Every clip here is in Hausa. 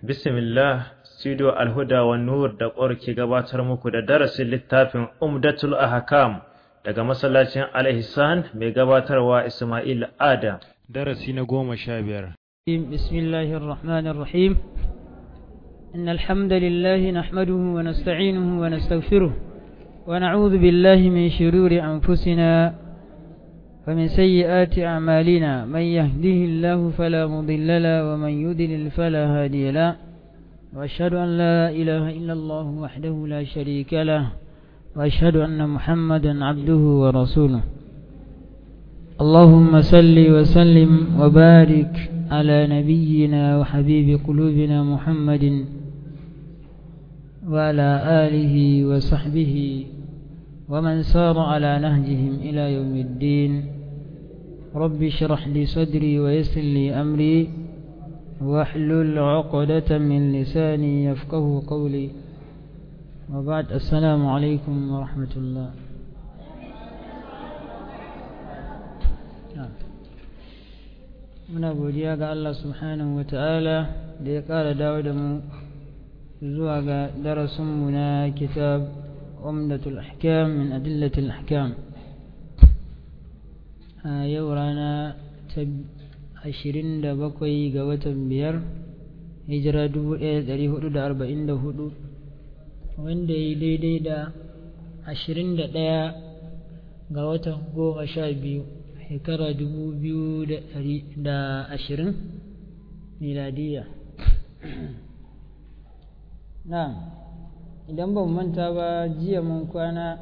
Bismillah, Studio Alhuda wa Nur da ƙwar ke gabatar muku da darasin littafin Umdatul Ahkam daga masallacin Al-Ihsan mai gabatarwa Ismail Adam. Darasi na goma sha biyar. بسم الله الرحمن الرحيم إن الحمد لله نحمده ونستعينه ونستغفره ونعوذ بالله من شرور أنفسنا ومن سيئات أعمالنا من يهده الله فلا مضل له ومن يضلل فلا هادي له وأشهد أن لا إله إلا الله وحده لا شريك له وأشهد أن محمدا عبده ورسوله اللهم صل وسلم وبارك على نبينا وحبيب قلوبنا محمد وعلى آله وصحبه ومن سار على نهجهم إلى يوم الدين رب اشرح لي صدري ويسر لي أمري واحلل عقدة من لساني يفقه قولي وبعد السلام عليكم ورحمة الله muna godiya ga Allah subhanahu wa ta'ala da ya ƙara dawo da mu zuwa ga darasinmu na kitab umdatul ahkam min adillatul ahkam a yau rana ta ashirin da bakwai ga watan biyar hijira dubu ɗaya da ɗari hudu da arba'in da hudu wanda ya yi daidai da ashirin da ɗaya ga watan goma sha biyu shekara dubu biyu da ashirin miladiya na idan ban manta ba jiya mun kwana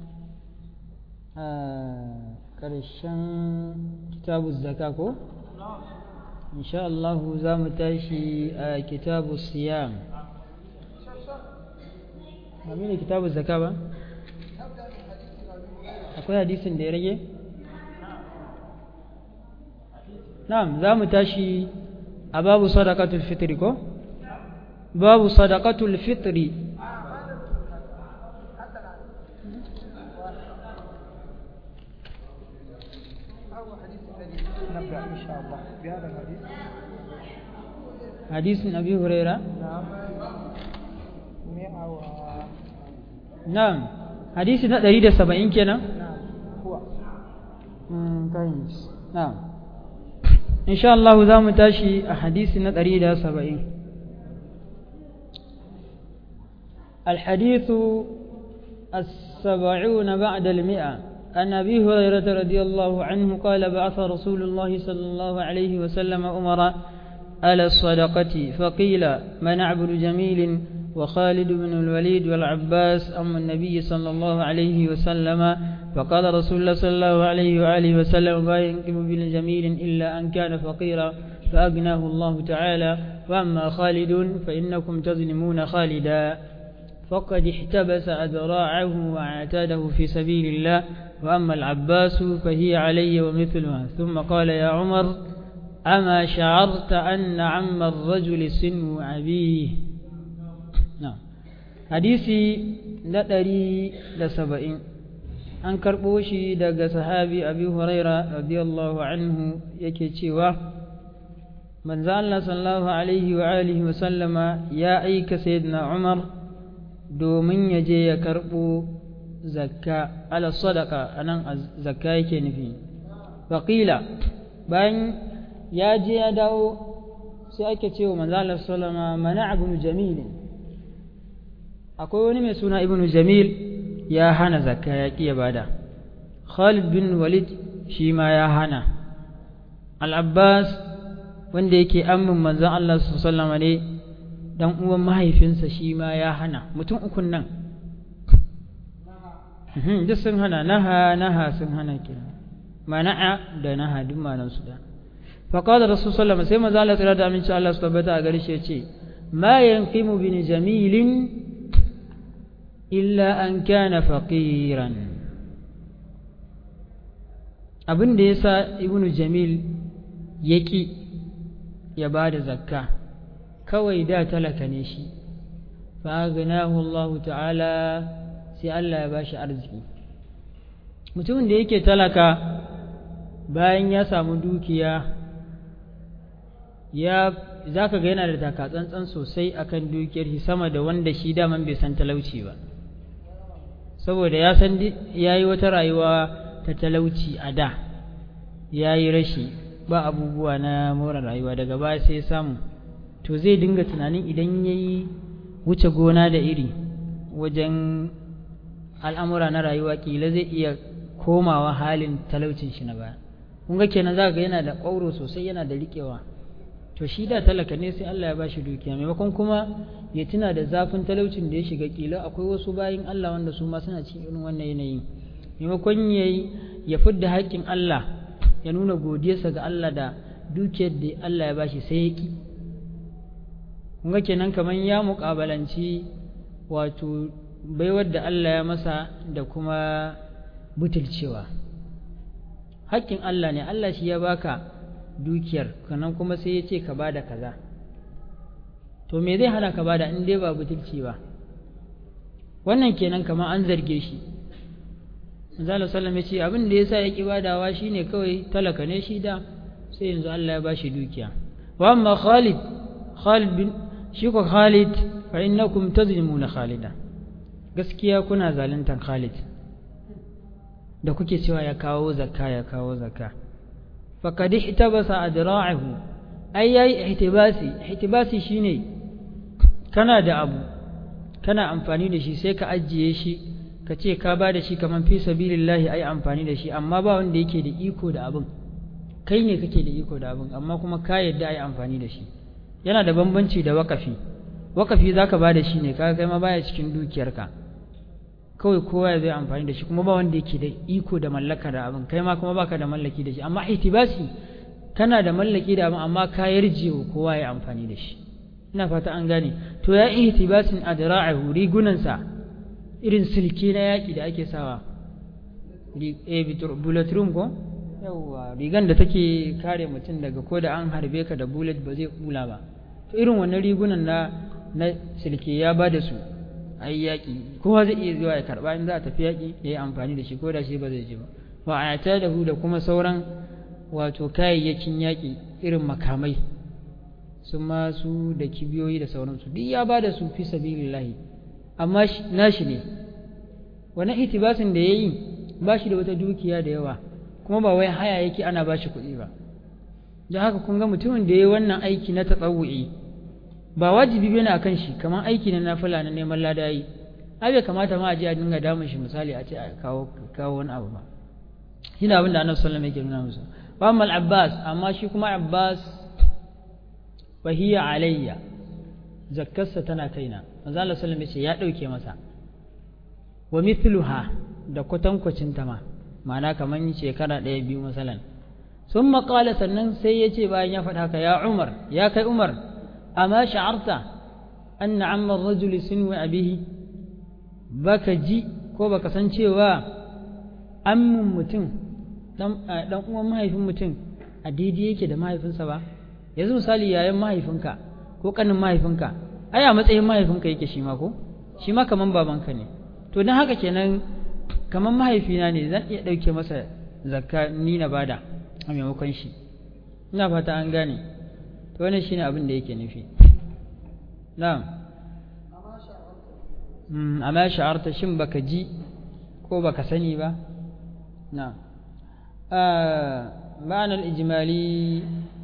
a ƙarshen kitabu zaka ko? insha Allah za mu tashi a kitabu siyam ba ne kitabu zaka ba? akwai hadisin da ya rage? na'am za mu tashi a babu sadaqatul fitri ko babu sadaqatul fitri نبدأ إن شاء الله بهذا الحديث حديث أبي هريرة نعم مئة و نعم حديث دليل سبعين كنا نعم هو كويس نعم إن شاء الله ذا متاشي أحاديث دليل سبعين الحديث السبعون بعد المئة عن أبي هريرة رضي الله عنه قال بعث رسول الله صلى الله عليه وسلم أمر على الصدقة فقيل من عبد جميل وخالد بن الوليد والعباس أم النبي صلى الله عليه وسلم فقال رسول الله صلى الله عليه وآله وسلم ما ينقم بالجميل إلا أن كان فقيرا فأغناه الله تعالى وأما خالد فإنكم تظلمون خالدا فقد احتبس أذراعه وعتاده في سبيل الله وأما العباس فهي علي ومثلها ثم قال يا عمر أما شعرت أن عم الرجل سن أبيه نعم حديثي ندري لسبعين an karɓo shi daga sahabi abi huraira radiyallahu anhu yake cewa manzo Allah sallallahu alaihi wa alihi wa sallama ya aika sayyidina Umar domin ya je ya karɓo zakka ala sadaka anan zakka yake nufi faqila bayan ya je ya dawo sai ake cewa manzo Allah sallama mana ibn jamil akwai wani mai suna ibn jamil ya hana zakka ya ƙi ya bada Khalid bin Walid shi ma ya hana Al-Abbas wanda yake amin manzon Allah sallallahu ne dan uwan mahaifinsa shi ma ya hana mutum ukun nan duk sun hana naha naha sun hana kenan mana'a da naha duk manan su da faqala rasul sallallahu alaihi wasallam sai manzo Allah tsira da aminci Allah su tabbata a gare shi ya ce ma yanqimu bin jamilin illa an kana faqiran abin da yasa ibnu jamil yaki ya bada zakka kawai da talaka ne shi fa agnahu Allah ta'ala sai Allah ya bashi arziki mutumin da yake talaka bayan ya samu dukiya ya za ka ga yana da takatsantsan sosai akan dukiyar shi sama da wanda shi daman bai san talauci ba saboda ya san ya yi wata rayuwa ta talauci a da ya yi rashi ba abubuwa na more rayuwa daga baya sai ya samu to zai dinga tunanin idan ya yi wuce gona da iri wajen al'amura na rayuwa kila zai iya komawa halin talaucin shi na baya kun ga kenan za ga yana da ƙwauro sosai yana da riƙewa to shi da talaka ne sai Allah ya ba shi dukiya maimakon kuma ya tuna da zafin talaucin da ya shiga kila akwai wasu bayin Allah wanda su ma suna cikin irin wannan yanayi maimakon ya ya fidda haƙƙin Allah ya nuna godiyarsa ga Allah da dukiyar da Allah ya bashi sai ya ki kun ga kenan kamar ya muƙabalanci wato baiwar da Allah ya masa da kuma butulcewa haƙƙin Allah ne Allah shi ya baka dukiyar kanan kuma sai ya ce ka bada kaza to me zai hana ka bada in dai ba butulci ba wannan kenan kamar an zarge shi Manzo sallam ya ce abin da yasa ya ki badawa shine kawai talaka ne shi da sai yanzu Allah ya bashi dukiya wa amma Khalid Khalid bin shi ko Khalid fa innakum tazlimuna Khalida gaskiya kuna zaluntan Khalid da kuke cewa ya kawo zakka ya kawo zakka faqad ihtabasa adra'ahu ai yayi ihtibasi ihtibasi shine kana da abu kana amfani da shi sai ka ajiye shi ka ce ka ba da shi kaman fi sabilillahi ai amfani da shi amma ba wanda yake da iko da abin kai ne kake da iko da abin amma kuma ka yadda ai amfani da shi yana da bambanci da wakafi wakafi zaka ba da shi ne kaga kai ma baya cikin dukiyarka kawai kowa ya zai amfani da shi kuma ba wanda yake da iko da mallaka da abin kai ma kuma baka da mallaki da shi amma ihtibasi kana da mallaki da abin amma ka yarje wa kowa ya amfani da shi ina fata an gane to ya ihtibasin adra'ahu rigunansa irin silke na yaki da ake sawa eh bullet room ko yawwa rigan da take kare mutum daga ko da an harbe ka da bullet ba zai kula ba to irin wannan rigunan na na silke ya ba da su a yi yaƙi kowa zai iya zuwa ya karɓa in za a tafi yaƙi ya yi amfani da shi ko da shi ba zai ji ba wa a da hu da kuma sauran wato kayayyakin yaƙi irin makamai su masu da kibiyoyi da sauransu duk ya ba da su fi sabilillahi amma nashi ne wani itibasin da ya yi ba shi da wata dukiya da yawa kuma ba wai haya yake ana ba shi kuɗi ba don haka kun ga mutumin da ya yi wannan aiki na tatsawu'i ba wajibi bane akan shi kamar aiki na nafila na neman lada yi ai bai kamata ma a je a dinga damun shi misali a ce a kawo kawo wani abu ba shine abin da Annabi sallallahu alaihi wasallam yake nuna musu wa amma abbas amma shi kuma Abbas fa hiya alayya zakkarsa tana kaina manzo Allah sallallahu alaihi ya dauke masa wa mithluha da kwatankwacin ta ma ma'ana kaman shekara ɗaya biyu masalan sun maƙala sannan sai ya ce bayan ya faɗa haka ya umar ya kai umar amma sha'arta an na ammar rajuli sun wa abihi baka ji ko baka san cewa ammin mutum dan uwan mahaifin mutum a daidai yake da mahaifinsa ba yanzu misali yayan mahaifinka ko kanin mahaifinka ai a matsayin mahaifinka yake shi ma ko shi ma kaman babanka ne to don haka kenan kaman mahaifina ne zan iya ɗauke masa zakka ni na bada a maimakon shi ina fata an gane to wannan shine abin da yake nufi na'am amma sha'arta shin baka ji ko baka sani ba na'am ma'ana al-ijmali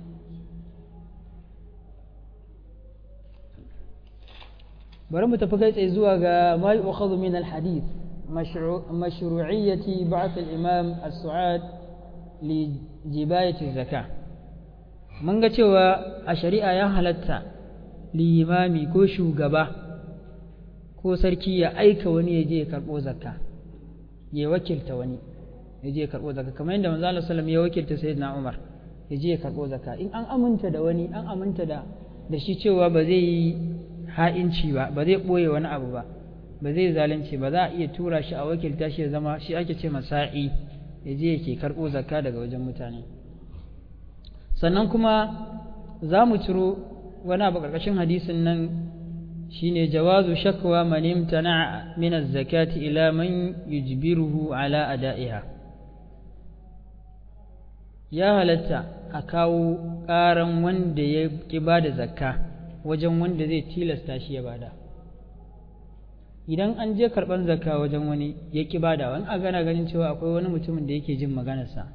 bari mu tafi kai tsaye zuwa ga ma yu'khadhu min al-hadith mashru'iyyati ba'th al-imam as-su'ad li jibayati zakah mun ga cewa a shari'a ya halatta limami ko shugaba ko sarki ya aika wani ya je ya karɓo zakka ya wakilta wani ya je ya karɓo zakka kamar yadda manzo Allah sallallahu ya wakilta sayyidina Umar ya je ya karɓo zakka in an aminta da wani an aminta da da shi cewa ba zai yi ha'inci ba ba zai ɓoye wani abu ba ba zai zalunci ba za a iya tura shi a wakilta shi ya zama shi ake ce masa'i ya je yake karɓo zakka daga wajen mutane sannan kuma za mu ciro wani abu ƙarƙashin hadisin nan shine jawazu shakwa man imtana min az-zakati ila man yujbiruhu ala ada'iha ya halatta a kawo ƙaran wanda ya ƙi ba da zakka wajen wanda zai tilasta shi ya bada idan an je karɓar zakka wajen wani ya ƙi bada wani a gana ganin cewa akwai wani mutumin da yake jin maganarsa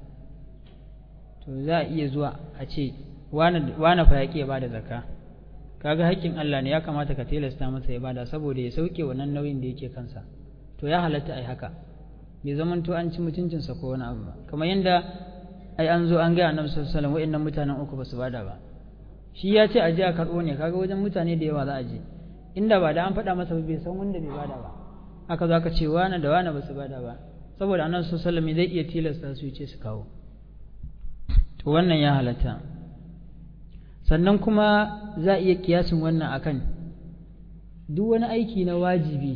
to za a iya zuwa a ce wane fa ya ƙi ya bada zakka kaga haƙƙin Allah ne ya kamata ka tilasta masa ya bada saboda ya sauke wannan nauyin da yake kansa to ya halatta ai haka bai zaman to an ci mutuncinsa ko wani abu ba kamar yadda ai an zo an gaya annabi sallallahu alaihi wasallam wa'annan mutanen uku ba su bada ba shi ya ce a je a karɓo ne kaga wajen mutane da yawa za a je inda ba da an faɗa masa bai san wanda bai bada ba aka zo aka ce wane da wane ba su bada ba saboda annabi sallallahu alaihi wasallam zai iya tilasta su ce su kawo to wannan ya halatta sannan kuma za a iya kiyasin wannan akan duk wani aiki na wajibi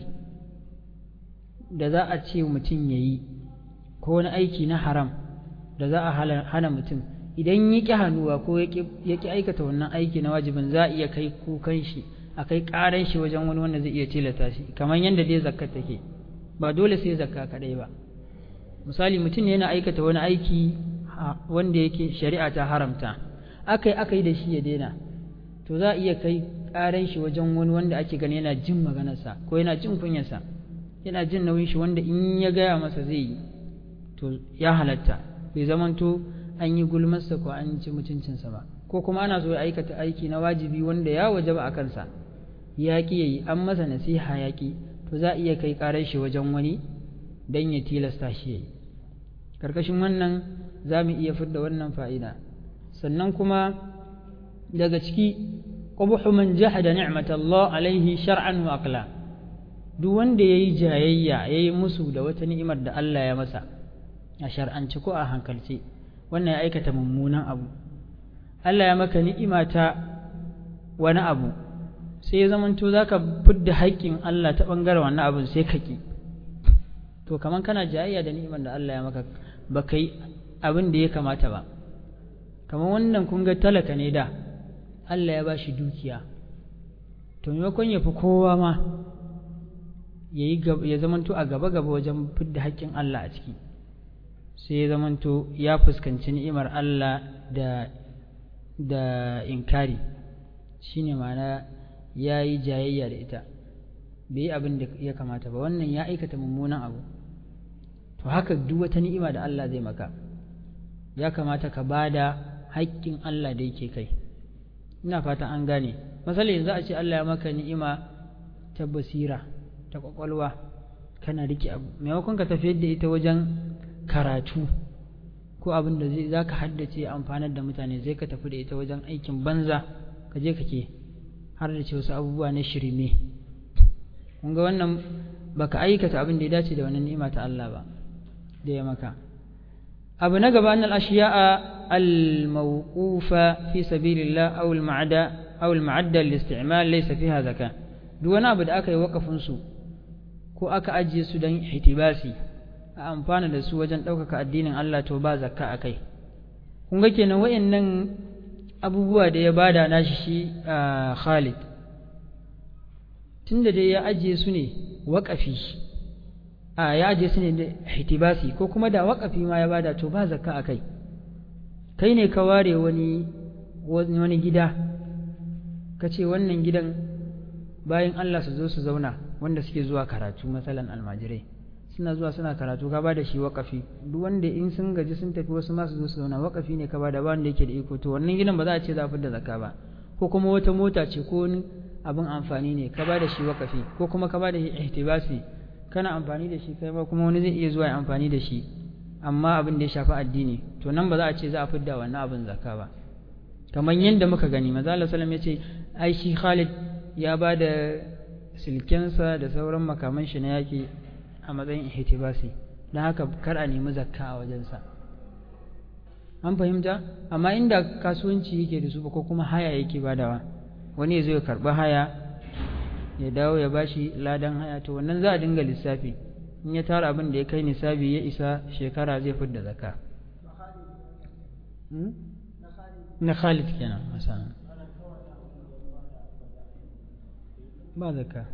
da za a ce mutum ya yi ko wani aiki na haram da za a hana mutum idan ya ƙi hannuwa ko ya ƙi aikata wannan aiki na wajibin za a iya kai kukan shi a kai ƙaran shi wajen wani wanda zai iya tilata shi kamar yadda dai zakka take ba dole sai zakka kaɗai ba misali mutum yana aikata wani aiki wanda yake shari'a ta haramta aka yi aka yi da shi ya daina to za a iya kai ƙaran shi wajen wani wanda ake gani yana jin maganarsa ko yana jin kunyarsa yana jin nauyin shi wanda in ya gaya masa zai yi to ya halatta bai zamanto an yi gulmarsa ko an ci mutuncinsa ba ko kuma ana so ya aikata aiki na wajibi wanda ya wajaba a kansa ya ƙi ya yi an masa nasiha ya ƙi to za a iya kai ƙarar shi wajen wani don ya tilasta shi ya yi ƙarƙashin wannan za mu iya fidda wannan fa'ida sannan kuma daga ciki ƙubuhu man jahada ni'matallah alaihi shar'an wa aqla duk wanda yayi jayayya yayi musu da wata ni'imar da Allah ya masa a shar'anci ko a hankalce wannan ya aikata mummunan abu Allah ya maka ni'ima ta wani abu sai ya zamanto zaka fidda haƙƙin Allah ta ɓangaren wannan abun sai ka ki to kaman kana jayayya da ni'imar da Allah ya maka ba kai abin da ya kamata ba kamar wannan kun ga talaka ne da Allah ya ba shi dukiya to maimakon ya fi kowa ma ya zamanto a gaba-gaba wajen fidda haƙƙin Allah a ciki sai ya zamanto ya fuskanci ni'imar Allah da da inkari shine ma'ana ya yi jayayya da ita bai yi abin da ya kamata ba wannan ya aikata mummunan abu to haka duk wata ni'ima da Allah zai maka ya kamata ka ba da haƙƙin Allah da yake kai ina fata an gane misali yanzu a ce Allah ya maka ni'ima ta basira ta ƙwaƙwalwa kana rike abu maimakon ka tafiyar da ita wajen karatu ko abin da za ka haddace amfanar da mutane zai ka tafi da ita wajen aikin banza ka je kake har da ce wasu abubuwa na shirme kun ga wannan baka aikata abin da ya dace da wannan ni'ima ta Allah ba da ya maka abu na gaba annal ashiya'a al-mawqufa fi sabilillah aw al-ma'ada aw al-ma'adda lil-isti'mal laysa fiha zakat duk wani abu da aka yi wakafin su ko aka ajiye su don hitibasi a amfana da su wajen ɗaukaka addinin Allah to ba zakka a kai kun ga kenan wayannan abubuwa da ya bada nashi shi a Khalid tunda dai ya ajiye su ne waƙafi a ya ajiye su ne da hitibasi ko kuma da waƙafi ma ya bada to ba zakka a kai kai ne ka ware wani wani gida ka ce wannan gidan bayan Allah su zo su zauna wanda suke zuwa karatu matsalan almajirai suna zuwa suna karatu ka bada shi waƙafi duk wanda in sun gaji sun tafi wasu masu zo su zauna waƙafi ne ka bada ba wanda yake da iko to wannan gidan ba za a ce za a da zakka ba ko kuma wata mota ce ko wani abin amfani ne ka bada shi waƙafi ko kuma ka bada ihtibasi kana amfani da shi kai ma kuma wani zai iya zuwa ya amfani da shi amma abin da ya shafi addini to nan ba za a ce za a fidda wannan abin zakka ba kamar yadda muka gani maza Allah sallam ya ce ai shi Khalid ya ba da silkensa da sauran makaman shi na yaƙi a matsayin ihtibasi don haka kar a nemi zakka a wajensa an fahimta amma inda kasuwanci yake da su ba ko kuma haya yake badawa wani ya zo ya karɓi haya ya dawo ya bashi ladan haya to wannan za a dinga lissafi in ya tara abin da ya kai nisabi ya isa shekara zai fidda zakka na Khalid kenan masana ba zakka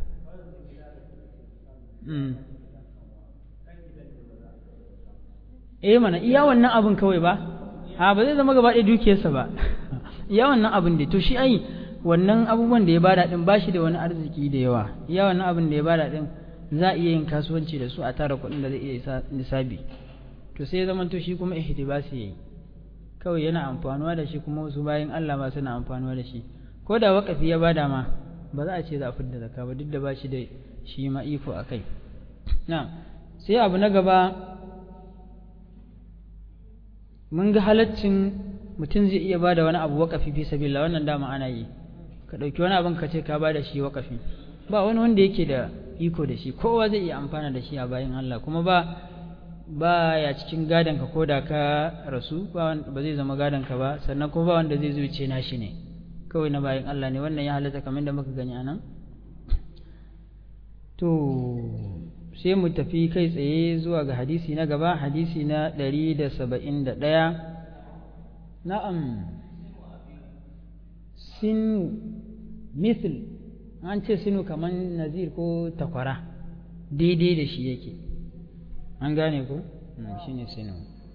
eh mana iya wannan abin kawai ba a ba zai zama gaba ɗaya dukiyarsa ba ya wannan abin da to shi ai wannan abubuwan da ya bada din ba shi da wani arziki da yawa ya wannan abin da ya bada din za a iya yin kasuwanci da su a tara kuɗin da zai iya isa nisabi to sai ya zama to shi kuma ihtibasi yayi kawai yana amfanuwa da shi kuma wasu bayan Allah ma suna amfanuwa da shi ko da wakafi ya bada ma ba za a ce za a fidda zakka ba duk da ba shi da shi ma iko a kai na sai abu na gaba mun ga halaccin mutum zai iya bada wani abu wakafi fi sabila wannan dama ana yi ka ɗauki wani abin ka ce ka bada shi wakafi ba wani wanda yake da iko da shi kowa zai iya amfana da shi a bayan Allah kuma ba ba ya cikin gadon ka ko da ka rasu ba zai zama gadon ka ba sannan kuma ba wanda zai zuce na shi ne kawai na bayan Allah ne wannan ya halatta kamar da muka gani anan to sai mu tafi kai tsaye zuwa ga hadisi na gaba hadisi na ɗari da saba'in da ɗaya na'am sinu mithl an ce sinu kamar nazir ko takwara daidai da shi yake an gane ko shi ne sinu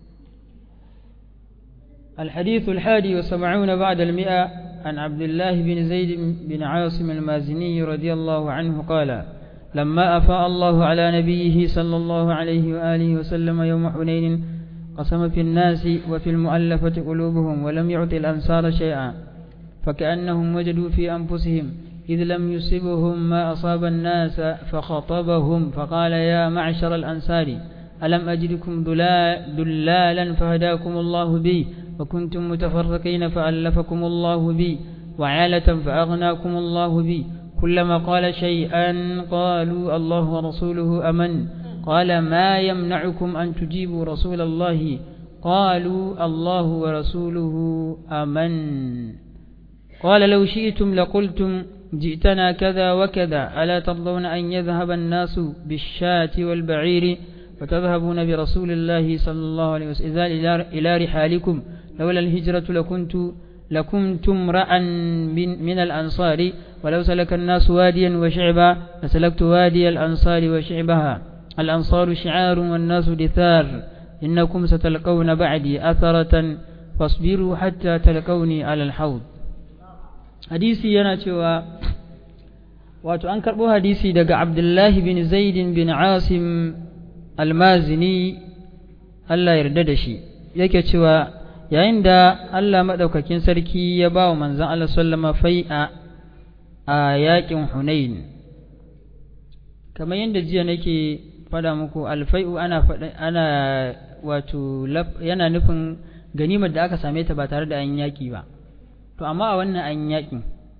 الحديث الحادي والسبعون بعد المئة عن عبد الله بن زيد بن عاصم المازني رضي الله عنه قال لما أفاء الله على نبيه صلى الله عليه وآله وسلم يوم حنين قسم في الناس وفي المؤلفة قلوبهم ولم يعط الأنصار شيئا فكأنهم وجدوا في أنفسهم إذ لم يصبهم ما أصاب الناس فخطبهم فقال يا معشر الأنصار ألم أجدكم دلالا فهداكم الله بي وكنتم متفرقين فألفكم الله بي وعالة فأغناكم الله بي كلما قال شيئا قالوا الله ورسوله أمن قال ما يمنعكم أن تجيبوا رسول الله قالوا الله ورسوله أمن قال لو شئتم لقلتم جئتنا كذا وكذا ألا ترضون أن يذهب الناس بالشاة والبعير وتذهبون برسول الله صلى الله عليه وسلم إلى رحالكم لولا الهجرة لكنت لكنتم امرأ من, من الأنصار ولو سلك الناس واديا وشعبا لسلكت وادي الأنصار وشعبها الأنصار شعار والناس دثار إنكم ستلقون بعدي أثرة فاصبروا حتى تلقوني على الحوض hadisi yana cewa wato an karɓo hadisi daga abdullahi bin zaidin bin asim almazini Allah yarda da shi yake cewa yayin da Allah maɗaukakin sarki ya ba wa manzan Allah sallama fai'a a yaƙin hunain kamar yadda jiya nake faɗa muku alfai'u ana ana wato yana nufin ganimar da aka same ta ba tare da an yaƙi ba to amma a wannan an yaƙi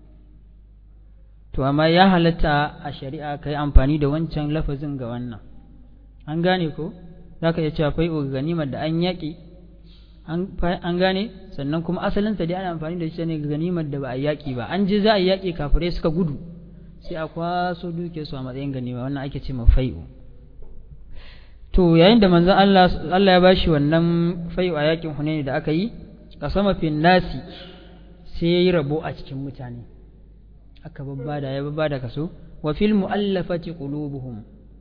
to amma ya halatta a shari'a ka yi amfani da wancan lafazin ga wannan an gane ko za ka iya cewa fai'u ganimar da an yaƙi an gane sannan kuma asalinsa dai ana amfani da shi ne ga ganimar da ba a yaƙi ba an ji za a yaƙi kafirai suka gudu sai a kwaso duke su a matsayin ganima wannan ake ce ma fai'u to yayin da manzon Allah Allah ya bashi wannan fai'u a yaƙin Hunayn da aka yi kasama fin nasi sai yayi rabo a cikin mutane aka babbada ya babbada kaso wa fil mu'allafati qulubuhum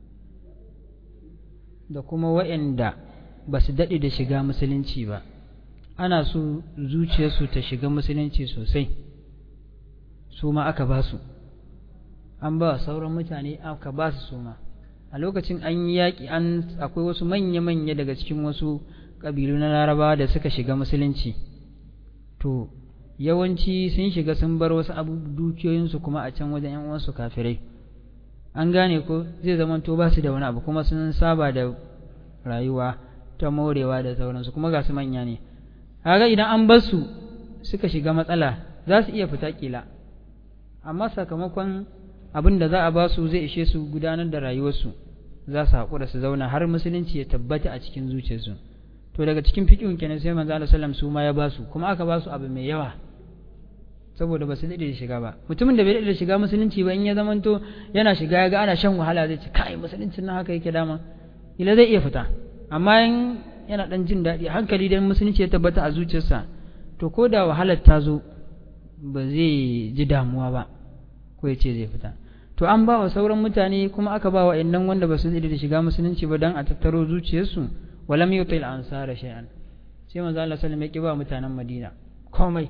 da kuma wa'anda ba su daɗe da shiga musulunci ba ana so zuciyarsu ta shiga musulunci sosai su ma aka ba su an ba sauran mutane aka ba su su ma a lokacin an yi yaƙi an akwai wasu manya-manya daga cikin wasu ƙabilu na larabawa da suka shiga musulunci to yawanci sun shiga sun bar wasu abu dukiyoyinsu kuma a can wajen 'yan uwansu kafirai an gane ko zai zama to ba su da wani abu kuma sun saba da rayuwa ta morewa da sauransu kuma ga su manya ne kaga idan an bar su suka shiga matsala za su iya fita kila amma sakamakon abin da za a ba su zai ishe su gudanar da rayuwarsu za su haƙura su zauna har musulunci ya tabbata a cikin zuciyarsu to daga cikin fiqhun kenan sai manzo Allah sallam su ma ya ba su kuma aka ba su abu mai yawa saboda ba su daɗe da shiga ba mutumin da bai daɗe da shiga musulunci ba in ya zamanto yana shiga ya ga ana shan wahala zai ce kai musuluncin nan haka yake dama ila zai iya fita amma in yana dan jin daɗi hankali dan musulunci ya tabbata a zuciyarsa to ko da wahalar ta zo ba zai ji damuwa ba ko ya ce zai fita to an ba wa sauran mutane kuma aka ba wa innan wanda ba su daɗe da shiga musulunci ba dan a tattaro zuciyarsu walam yutil ansara shay'an sai manzo Allah sallallahu alaihi wasallam ya mutanen Madina komai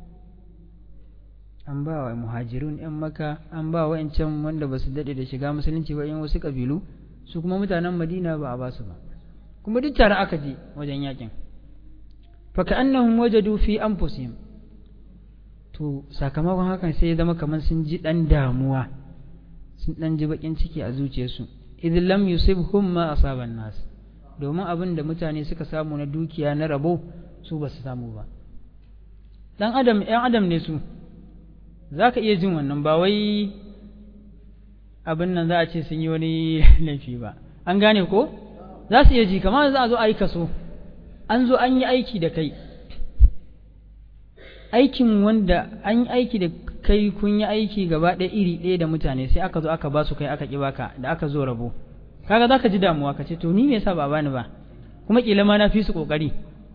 an ba wa muhajirun yan maka an ba wa can wanda ba su daɗe da shiga musulunci ba yan wasu ƙabilu su kuma mutanen madina ba a ba su ba kuma duk tare aka je wajen yakin faka annahum wajadu fi anfusihim to sakamakon hakan sai ya zama kamar sun ji dan damuwa sun dan ji bakin ciki a zuciyarsu idh lam yusibhum ma asaban nas domin abin da mutane suka samu na dukiya na rabo su ba su samu ba dan adam yan adam ne su za ka iya jin wannan ba wai abin nan za a ce sun yi wani laifi ba an gane ko za su iya ji kamar za a zo a yi kaso an zo an yi aiki da kai aikin wanda an yi aiki da kai kun yi aiki gaba ɗaya iri ɗaya da mutane sai aka zo aka ba su kai aka ƙi baka da aka zo rabo kaga za ka ji damuwa ka ce to ni me yasa ba bani ba kuma ƙila ma na fi su ƙoƙari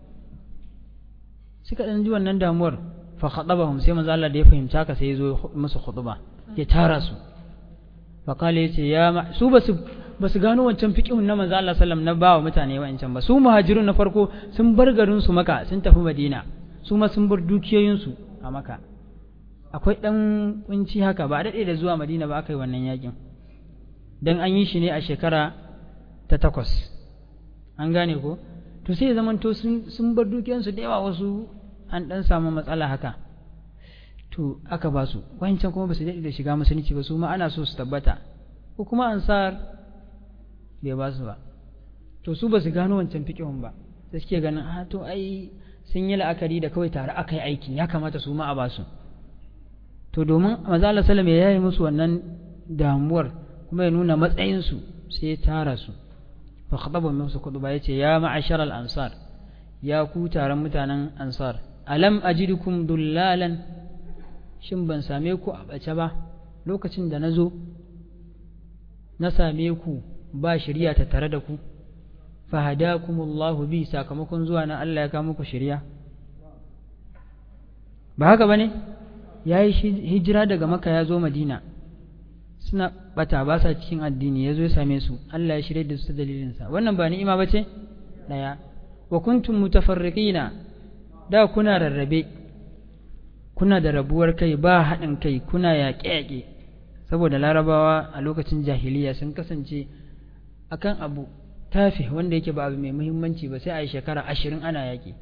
suka ɗan ji wannan damuwar fa khatabahum sai manzo Allah da ya fahimci haka sai ya zo musu khutba ya tara su fa kale yace ya su basu basu gano wancan fiqhun na manzo Allah sallam na bawa mutane wancan ba su muhajirun na farko sun bar garin su maka sun tafi Madina su ma sun bar dukiyoyin su a maka akwai dan kunci haka ba dade da zuwa Madina ba aka yi wannan yakin dan an yi shi ne a shekara ta takwas an gane ko to sai ya zamanto sun bar dukiyansu da yawa wasu an ɗan samu matsala haka to aka ba su wancan kuma ba su daɗe da shiga musulunci ba su ma ana so su tabbata ko kuma ansar bai ba su ba to su ba su gano wancan fiƙihun ba da suke ganin a to ai sun yi la'akari da kawai tare aka yi aikin ya kamata su ma a ba su to domin maza Allah salam ya yi musu wannan damuwar kuma ya nuna matsayinsu sai ya tara su fa khataba musu kudu ba yace ya ma'ashar al-ansar ya ku taron mutanen ansar alam ajidukum dullalan shin ban same ku a bace ba lokacin da na zo na same ku ba shirya ta tare da ku fahadakumullahu bi sakamakon zuwa na Allah ya kawo muku shirya ba haka bane yayi hijira daga maka ya zo madina suna bata ba sa cikin addini ya zo ya same su Allah ya shirye da su dalilinsa wannan ba ni'ima ba ce ɗaya wa kuntum mutafarriqina da kuna rarrabe kuna da rabuwar kai ba haɗin kai kuna yaƙe-yaƙe saboda larabawa a lokacin jahiliya sun kasance akan abu tafi wanda yake ba abu mai muhimmanci ba sai a yi shekara ashirin ana yaƙi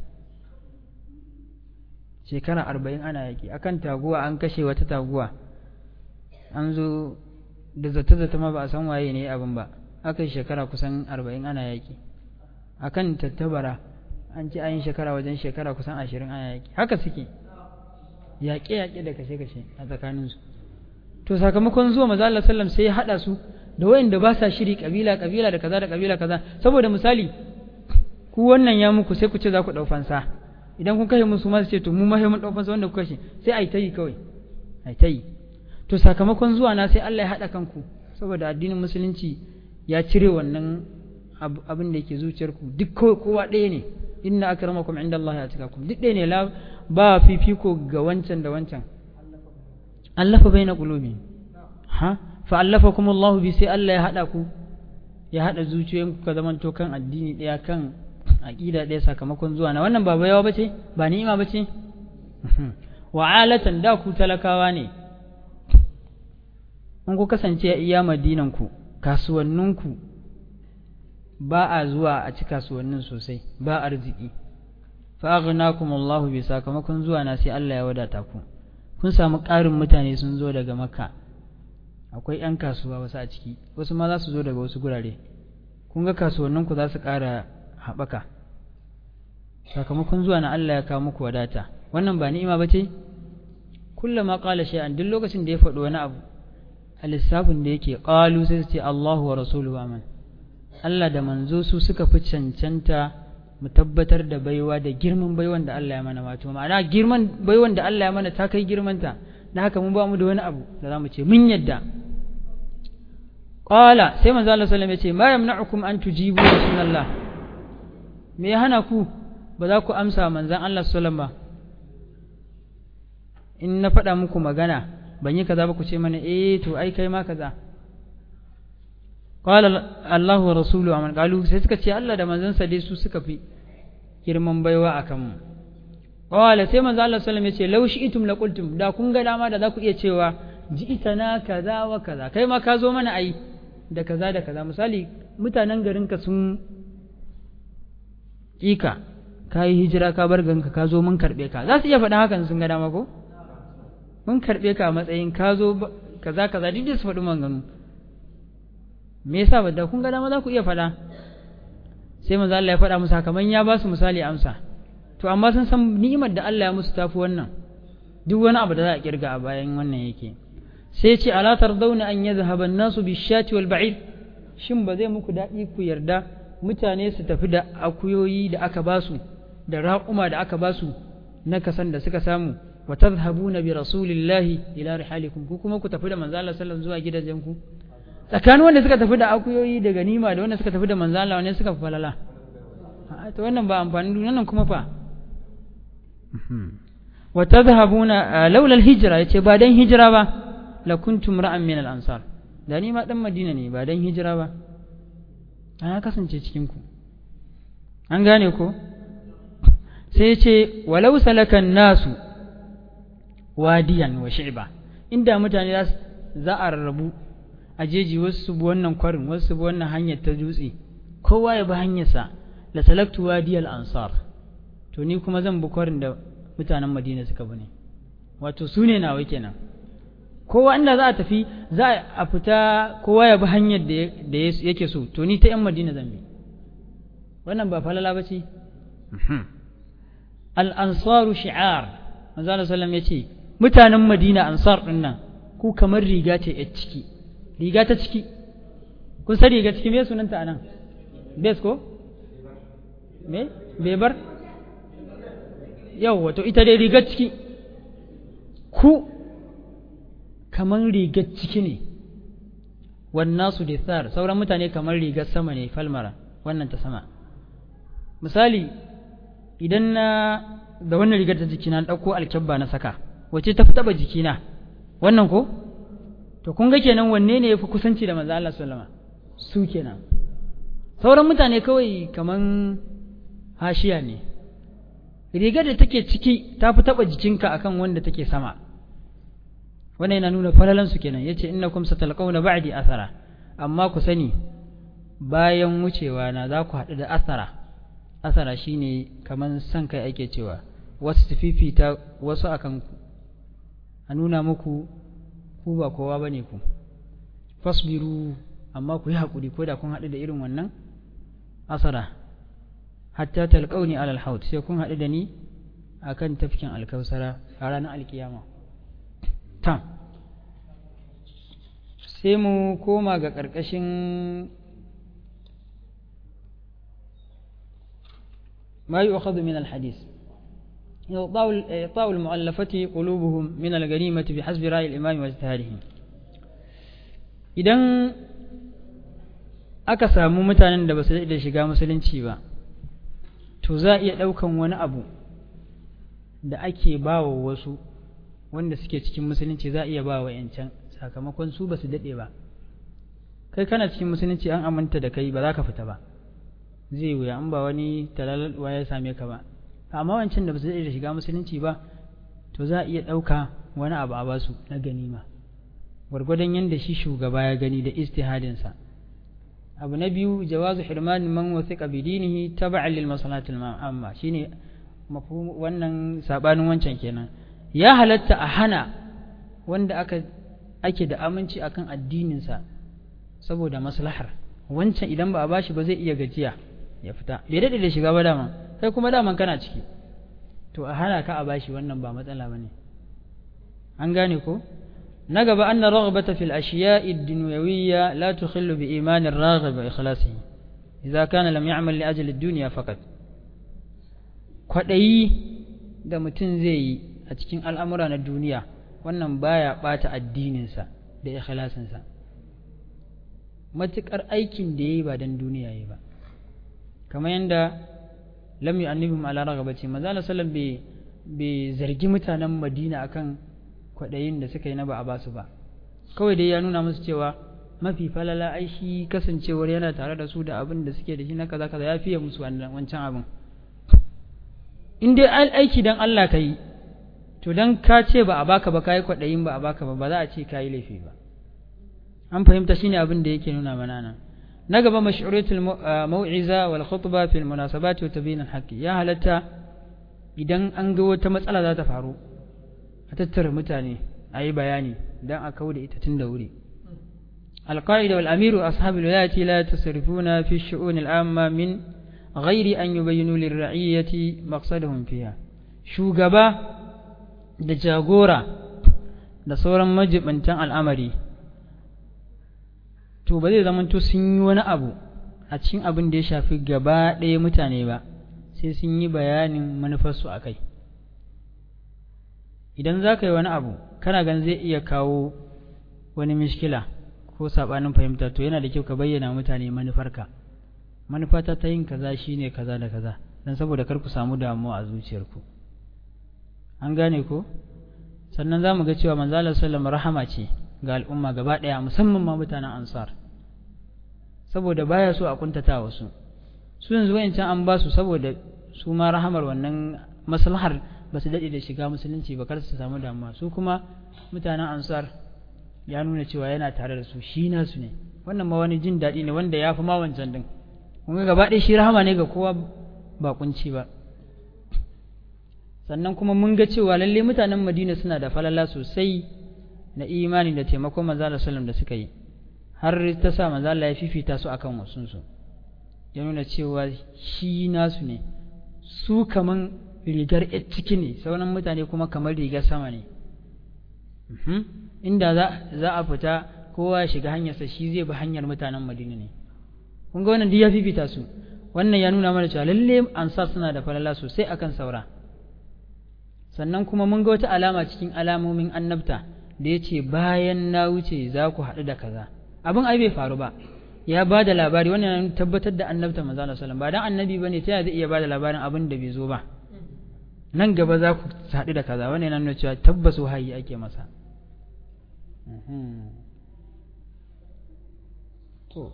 shekara arba'in ana yaƙi akan taguwa an kashe wata taguwa an zo da zata-zata ma ba a san waye ne abin ba aka yi shekara kusan arba'in ana yaƙi akan tattabara an ci ayin shekara wajen shekara kusan ashirin ana yaƙi haka suke yaƙe-yaƙe da kashe-kashe a tsakaninsu to sakamakon zuwa maza Allah sallam sai ya haɗa su da wayanda ba sa shiri kabila kabila da kaza da kabila kaza saboda misali ku wannan ya muku sai ku ce za ku ɗau fansa idan kun kashe musu ma su ce to mu ma mun ɗau fansa wanda ku kashe sai a yi ta yi kawai a yi ta yi to sakamakon zuwa na sai Allah ya haɗa kanku saboda addinin musulunci ya cire wannan abin da yake zuciyarku duk kowa ɗaya ne inna akramakum inda Allah ya cika ku duk ɗaya ne la ba fifiko ga wancan da wancan allafa baina qulubi ha fa allafakum Allah bi sai Allah ya haɗa ku ya haɗa zuciyoyinku ka zamanto kan addini ɗaya kan aqida ɗaya sakamakon zuwa na wannan ba bayawa bace ba ni'ima bace wa alatan da ku talakawa ne in ku kasance a iya madinanku kasuwanninku ba a zuwa a ci kasuwannin sosai ba arziki fa aghnakum Allah bi sakamakon zuwa na sai Allah ya wadata ku kun samu ƙarin mutane sun zo daga makka akwai 'yan kasuwa wasu a ciki wasu ma za su zo daga wasu gurare kun ga kasuwanninku za su ƙara haɓaka sakamakon zuwa na Allah ya kawo muku wadata wannan ba ni'ima ba ce kullama qala shay'an duk lokacin da ya faɗi wani abu a lissafin da yake ƙalu sai su ce Allahu wa rasuluhu aman Allah da manzo su suka fi cancanta mu tabbatar da baiwa da girman baiwan da Allah ya mana wato ma'ana girman baiwan da Allah ya mana ta kai girmanta da haka mun ba mu da wani abu da za mu ce mun yadda qala sai manzo Allah sallallahu alaihi wasallam ya ce ma yamna'ukum an tujibu rasulullah me ya hana ku ba za ku amsa manzon Allah sallallahu alaihi wasallam ba in na faɗa muku magana ban yi kaza ba ku ce mana eh to ai kai ma kaza qala Allahu wa rasuluhu aman qalu sai suka ce Allah da manzon sa dai su suka fi girman baiwa a kanmu qala sai manzo Allah sallallahu alaihi wasallam ya ce law shi'tum la qultum da kun ga dama da za ku iya cewa ji'tana kaza wa kaza kai ma ka zo mana ai da kaza da kaza misali mutanen garinka sun kika ka yi hijira ka bar ganka ka zo mun karɓe ka za su iya faɗa hakan sun ga dama ko mun karɓe ka a matsayin ka zo kaza kaza duk da su faɗi maganganu me yasa ba da kun ga dama za ku iya faɗa sai manzo Allah ya faɗa musu haka ya ba su misali amsa to amma sun san ni'imar da Allah ya musu tafi wannan duk wani abu da za a kirga a bayan wannan yake sai ce ala tardawna an yadhhaba an-nasu bish-shati wal ba'ir shin ba zai muku daɗi ku yarda mutane su tafi da akuyoyi da aka basu da raƙuma da aka basu na kasan da suka samu wa tadhhabuna bi rasulillahi ila rihalikum ku kuma ku tafi da manzo Allah sallallahu zuwa gidajen ku tsakanin wanda suka tafi da akuyoyi da ganima da wanda suka tafi da manzo Allah wanda suka falala to wannan ba amfani duniya nan kuma fa wa tadhhabuna laula al-hijra yace ba dan hijira ba la kuntum ra'an min al-ansar da ni ma dan Madina ne ba dan hijira ba ana kasance cikin ku an gane ko sai ce walau salakan nasu wadiyan wa shi'ba inda mutane za a rarrabu a jeji wasu su bi wannan kwarin wasu su bi wannan hanyar ta dutse kowa ya bi hanyarsa la salaktu wadiyal ansar to ni kuma zan bi kwarin da mutanen madina suka bi ne wato su ne nawa kenan kowa inda za a tafi za a fita kowa ya bi hanyar da yake so to ni ta yan madina zan bi wannan ba falala ba ce al'ansaru shi'ar manzana sallam ya ce mutanen madina ansar ɗin nan ku kamar riga ce ya ciki riga ta ciki kun san riga ciki me sunanta a nan bes ko me bebar yau wato ita dai rigar ciki ku kamar rigar ciki ne wannan su da sauran mutane kamar rigar sama ne falmara wannan ta sama misali idan na da wannan rigar ta jikina na ɗauko alkyabba na saka wace ta fi taɓa jikina wannan ko to kun ga kenan wanne ne ya fi kusanci da manzo Allah sallama su kenan sauran mutane kawai kaman hashiya ne rigar da take ciki ta fi taɓa jikinka akan wanda take sama wannan yana nuna falalan su kenan yace innakum satalqawna ba'di athara amma ku sani bayan wucewa na za ku haɗu da athara asara shine kaman san kai ake cewa wasu su fifita wasu akan ku a nuna muku ku ba kowa bane ku fasbiru amma ku yi haƙuri ko da kun haɗu da irin wannan asara hatta talqauni alal haut sai kun haɗu da ni akan tafkin alkausara a ranar alkiyama tam sai mu koma ga ƙarƙashin ما يؤخذ من الحديث إعطاء المؤلفة قلوبهم من الغنيمة بحسب رأي الإمام واجتهاده idan aka samu mutanen da ba su da shiga musulunci ba to za a iya ɗaukan wani abu da ake ba wa wasu wanda suke cikin musulunci za a iya ba wa yancan sakamakon su ba su daɗe ba kai kana cikin musulunci an aminta da kai ba za ka fita ba zai wuya an ba wani talalalwa ya same ka ba amma wancan da ba su da shiga musulunci ba to za a iya ɗauka wani abu a basu na ganima gwargwadon yadda shi shugaba ya gani da istihadinsa abu na biyu jawazu hirman man wasiqa bi dinihi tab'an lil masalatil amma shine mafhum wannan sabanin wancan kenan ya halatta a hana wanda aka ake da aminci akan addininsa saboda maslahar wancan idan ba a bashi ba zai iya gajiya ya fita bai daɗe da shiga ba dama kai kuma daman kana ciki to a hana ka a bashi wannan ba matsala ba ne an gane ko na gaba anna raghbata fil ashiya'i ad-dunyawiyya la tukhillu bi iman ar-raghib wa ikhlasihi idza kana lam ya'mal li ajli ad-dunya faqat kwadayi da mutum zai yi a cikin al'amura na duniya wannan baya bata addininsa da ikhlasinsa matuƙar aikin da ya yi ba don duniya yi ba kamar yadda lam yu'annibhum ala ragabati manzo Allah sallam bai bai zargi mutanen Madina akan kwaɗayin da suka yi na ba a basu ba kawai dai ya nuna musu cewa mafi falala ai shi kasancewar yana tare da su da abin da suke da shi na kaza kaza ya fiye musu wancan abin in dai aiki dan Allah ka yi to dan ka ce ba a baka ba kai kwaɗayin ba a baka ba ba za a ce ka yi laifi ba an fahimta shine abin da yake nuna mana nan na gaba mash'uratul mau'iza wal khutba fil munasabati wa tabyin al haqqi ya halatta idan an ga wata matsala za ta faru a tattara mutane a yi bayani dan a kawo da ita tun da wuri القائد والأمير أصحاب الولاية لا يتصرفون في الشؤون العامة من غير أن يبينوا للرعية مقصدهم فيها شوغبا da jagora da sauran majibantan al'amari to ba zai zamanto sun yi wani abu a cikin abin da ya shafi gaba ɗaya mutane ba sai sun yi bayanin manufarsu a kai idan za ka yi wani abu kana gan zai iya kawo wani mishkila ko saɓanin fahimta to yana da kyau ka bayyana mutane manufarka manufata ta yin kaza shine kaza da kaza don saboda kar ku samu damuwa a zuciyarku an gane ko sannan za mu ga cewa manzalar sallam rahama ce ga al'umma gaba ɗaya musamman ma mutanen ansar saboda baya so a kuntata wasu su yanzu wayancan an ba su saboda su ma rahamar wannan maslahar ba su daɗe da shiga musulunci ba kar su samu damuwa su kuma mutanen ansar ya nuna cewa yana tare da su shi nasu ne wannan ma wani jin daɗi ne wanda ya fi ma wancan din kuma gaba ɗaya shi rahama ne ga kowa ba kunci ba sannan kuma mun ga cewa lalle mutanen madina suna da falala sosai na imani da taimakon manzo da sallam da suka yi har ta sa manzo Allah ya fifita su akan wasunsu ya nuna cewa shi nasu ne su kaman rigar ciki ne sauran mutane kuma kamar rigar sama ne inda za a fita kowa ya shiga hanyarsa shi zai bi hanyar mutanen madina ne kun ga wannan duk ya fifita su wannan ya nuna mana cewa lalle ansar suna da falala sosai akan saura sannan kuma mun ga wata alama cikin alamomin annabta da ya ce bayan na wuce za ku haɗu da kaza abin ai bai faru ba ya ba da labari wannan tabbatar da annabta manzo Allah sallallahu ba dan annabi bane ta zai iya ba da labarin abin da bai zo ba nan gaba za ku haɗu da kaza wannan yana nuna cewa tabbas wahayi ake masa to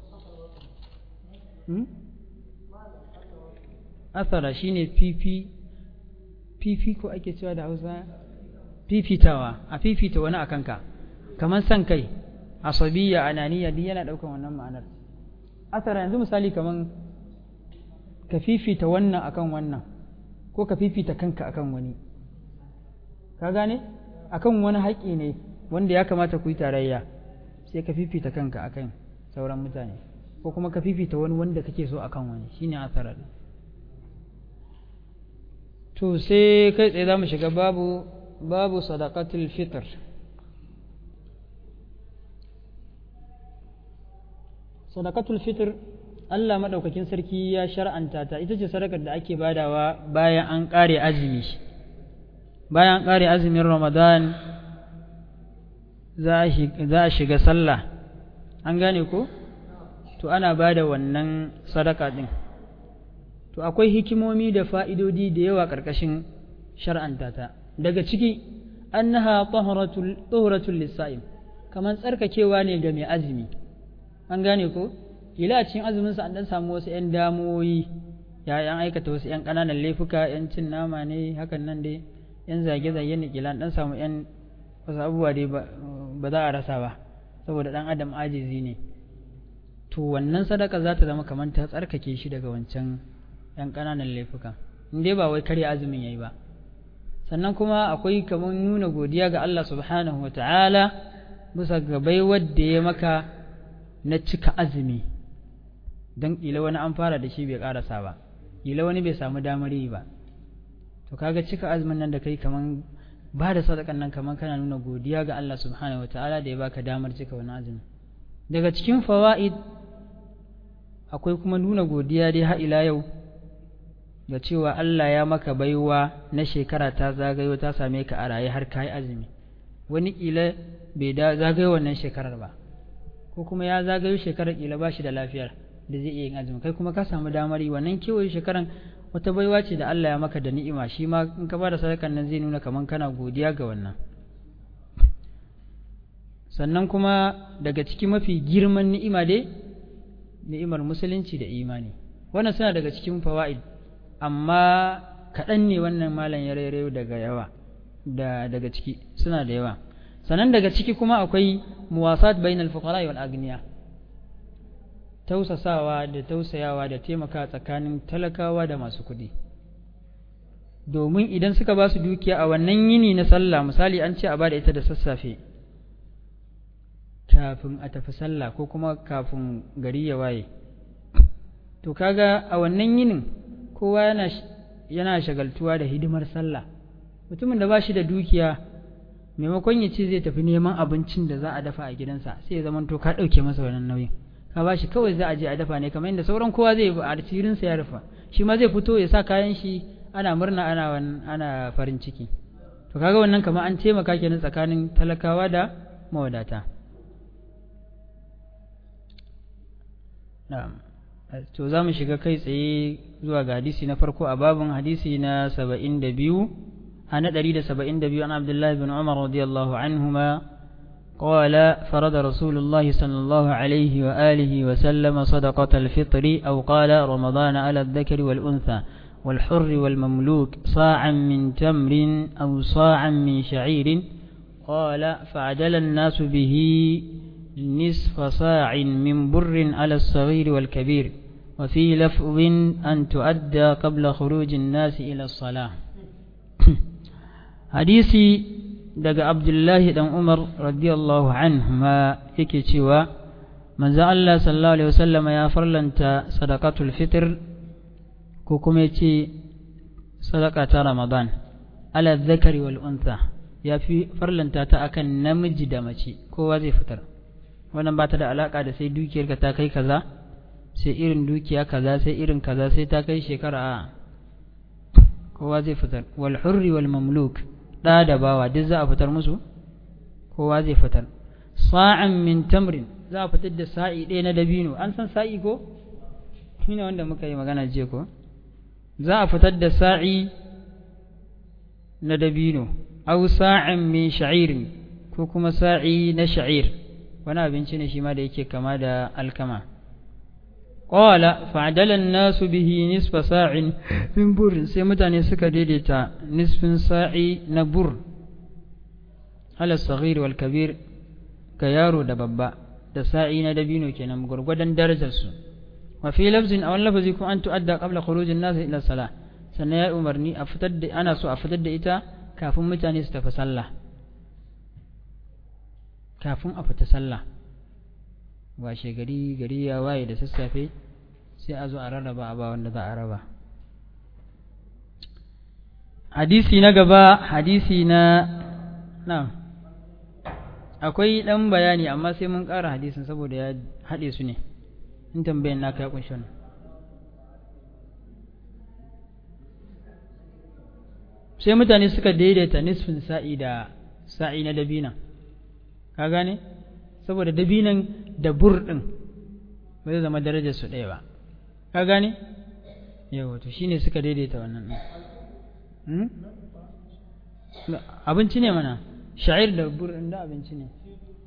asara shine fifi fifi ko ake cewa da hausa fifitawa a fifita wani a kanka kamar san kai asabiya ananiya duk yana ɗaukan wannan ma'anar asara yanzu misali kamar ka fifita wannan akan wannan ko ka fifita kanka akan wani ka gane akan wani haƙƙi ne wanda ya kamata ku yi tarayya sai ka fifita kanka akan sauran mutane ko kuma ka fifita wani wanda kake so akan wani shine asara to sai kai tsaye za mu shiga babu babu sadaqatul fitr sadaqatul fitr Allah madaukakin sarki ya shar'anta ta ita ce sadakar da ake badawa bayan an kare azumi bayan an kare azumin Ramadan za a shiga sallah an gane ko to ana bada wannan sadaka din to akwai hikimomi da fa'idodi da yawa ƙarƙashin shar'anta ta daga ciki annaha tahuratul lissa'im kamar tsarkakewa ne ga mai azumi an gane ko ila cikin azuminsa an dan samu wasu 'yan damoyi ya yan aikata wasu 'yan ƙananan laifuka 'yan cin nama ne hakan nan dai 'yan zage-zage ne kila dan samu 'yan wasu abubuwa dai ba za a rasa ba saboda dan adam ajizi ne to wannan sadaka za ta zama kamar ta tsarkake shi daga wancan ‘yan ƙananan laifuka in dai ba wai karya azumin ya yi ba sannan kuma akwai kamar nuna godiya ga Allah subhanahu wa ta'ala bisa ga baiwar da ya maka na cika azumi don ƙila wani an fara da shi bai ƙarasa ba ƙila wani bai samu damar yi ba to kaga cika azumin nan da kai kamar ba da sadakan nan kamar kana nuna godiya ga Allah subhanahu wa ta'ala da ya baka damar cika wani azumi daga cikin fawa'id akwai kuma nuna godiya dai har ila yau ga cewa Allah ya maka baiwa na shekara ta zagayo ta same ka a raye har kai azumi wani kila bai da zagayo wannan shekarar ba ko kuma ya zagayo shekarar kila ba shi da lafiyar da zai iya yin azumi kai kuma ka samu damar yi wannan kewaye shekaran wata baiwa ce da Allah ya maka da ni'ima shi ma in ka bada sadakan nan zai nuna kaman kana godiya ga wannan sannan kuma daga ciki mafi girman ni'ima dai ni'imar musulunci da imani wannan suna daga cikin fawaid amma kaɗan ne wannan malam ya rairayo daga yawa da daga ciki suna da yawa sannan daga ciki kuma akwai muwasat bainal fuqara wal agniya tausasawa da tausayawa da taimaka tsakanin talakawa da masu kuɗi domin idan suka ba su dukiya a wannan yini na sallah misali an ce a ba da ita da sassafe kafin a tafi sallah ko kuma kafin gari ya waye to kaga a wannan yinin kowa yana yana shagaltuwa da hidimar sallah mutumin da ba shi da dukiya maimakon ya ce zai tafi neman abincin da za a dafa a gidansa sai ya zama to ka ɗauke masa wannan nauyin ka ba shi kawai za a je a dafa ne kamar yadda sauran kowa zai a cirinsa ya rufa shi ma zai fito ya sa kayan shi ana murna ana ana farin ciki to kaga wannan kamar an taimaka kenan tsakanin talakawa da mawadata na'am to za mu shiga kai tsaye zuwa ga hadisi na farko a babin hadisi na saba'in da biyu a na ɗari da saba'in da biyu an abdullahi bin umar radiyallahu anhuma قال فرض رسول الله صلى الله عليه وآله وسلم صدقة الفطر أو قال رمضان على الذكر والأنثى والحر والمملوك صاعا من تمر أو صاعا من شعير قال فعدل الناس به نصف صاع من بر على الصغير والكبير وفي لفظ أن تؤدى قبل خروج الناس إلى الصلاة حديثي daga Abdullahi dan Umar radiyallahu anhuma yake cewa manzo Allah sallallahu alaihi wasallama ya farlanta sadaqatul fitr ko kuma yace sadaqa ta Ramadan ala dhakari wal untha ya fi farlanta ta akan namiji da mace kowa zai fitar wannan ba ta da alaka da sai dukiyarka ta kai kaza sai irin dukiya kaza sai irin kaza sai ta kai shekara a kowa zai fitar wal hurri wal mamluk da da bawa duk za a fitar musu kowa zai fitar sa'an min tamrin za a fitar da sa'i ɗaya na dabino an san sa'i ko shine wanda muka yi magana jiya ko za a fitar da sa'i na dabino aw sa'an min sha'irin ko kuma sa'i na sha'ir wani abinci ne shi ma da yake kama da alkama qala fa'adala an-nasu bihi nisfa sa'in min bur sai mutane suka daidaita nisfin sa'i na bur ala saghir wal kabir ga yaro da babba da sa'i na dabino kenan gurgudan darajar su wa fi lafzin aw lafzi ko an tu'adda qabla khurujin nas ila salah sannan ya umarni a fitar da ana so a fitar da ita kafin mutane su tafi sallah kafin a fita sallah washe gari gari ya waye da sassafe sai a zo a rarraba a ba wanda za a raba hadisi na gaba hadisi na na akwai ɗan bayani amma sai mun ƙara hadisin saboda ya haɗe su ne in tambayin naka ya kunshi wannan sai mutane suka daidaita nisfin sa'i da sa'i na dabina ka gane saboda dabinan da bur ɗin ba zai zama darajar su ɗaya ba ka gane yawa to shine suka daidaita wannan ɗin abinci ne mana sha'ir da bur ɗin da abinci ne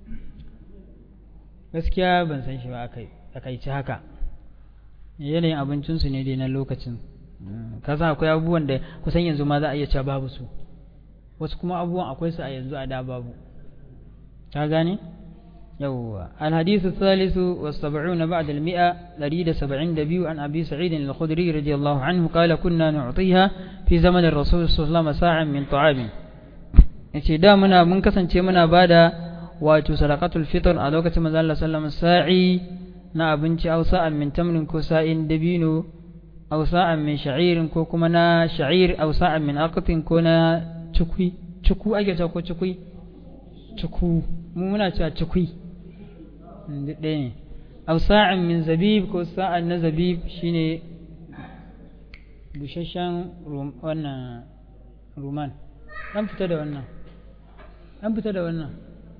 gaskiya ban san shi ba aka yi ci haka yanayin abincinsu ne dai na lokacin ka san akwai abubuwan da kusan yanzu ma za a iya cewa babu su wasu kuma abubuwan akwai su a yanzu a da babu ka gane yawwa الحديث الثالث والسبعون بعد المئة لريد سبعين دبيو عن أبي سعيد الخدري رضي الله عنه قال كنا نعطيها في زمن الرسول صلى الله عليه وسلم ساعة من طعام yace da muna mun kasance muna bada wato sadaqatul fitr a lokacin manzo Allah sallallahu alaihi wasallam sa'i na abinci aw sa'an min tamrin ko sa'in dabino aw sa'an min sha'irin ko kuma na sha'ir aw sa'an min aqtin ko na cukui cuku ake cewa ko cukui cuku mu muna cewa cukui duk ɗaya ne aw sa'an min zabib ko sa'an na zabib shine busasshen wannan ruman dan fita da wannan dan fita da wannan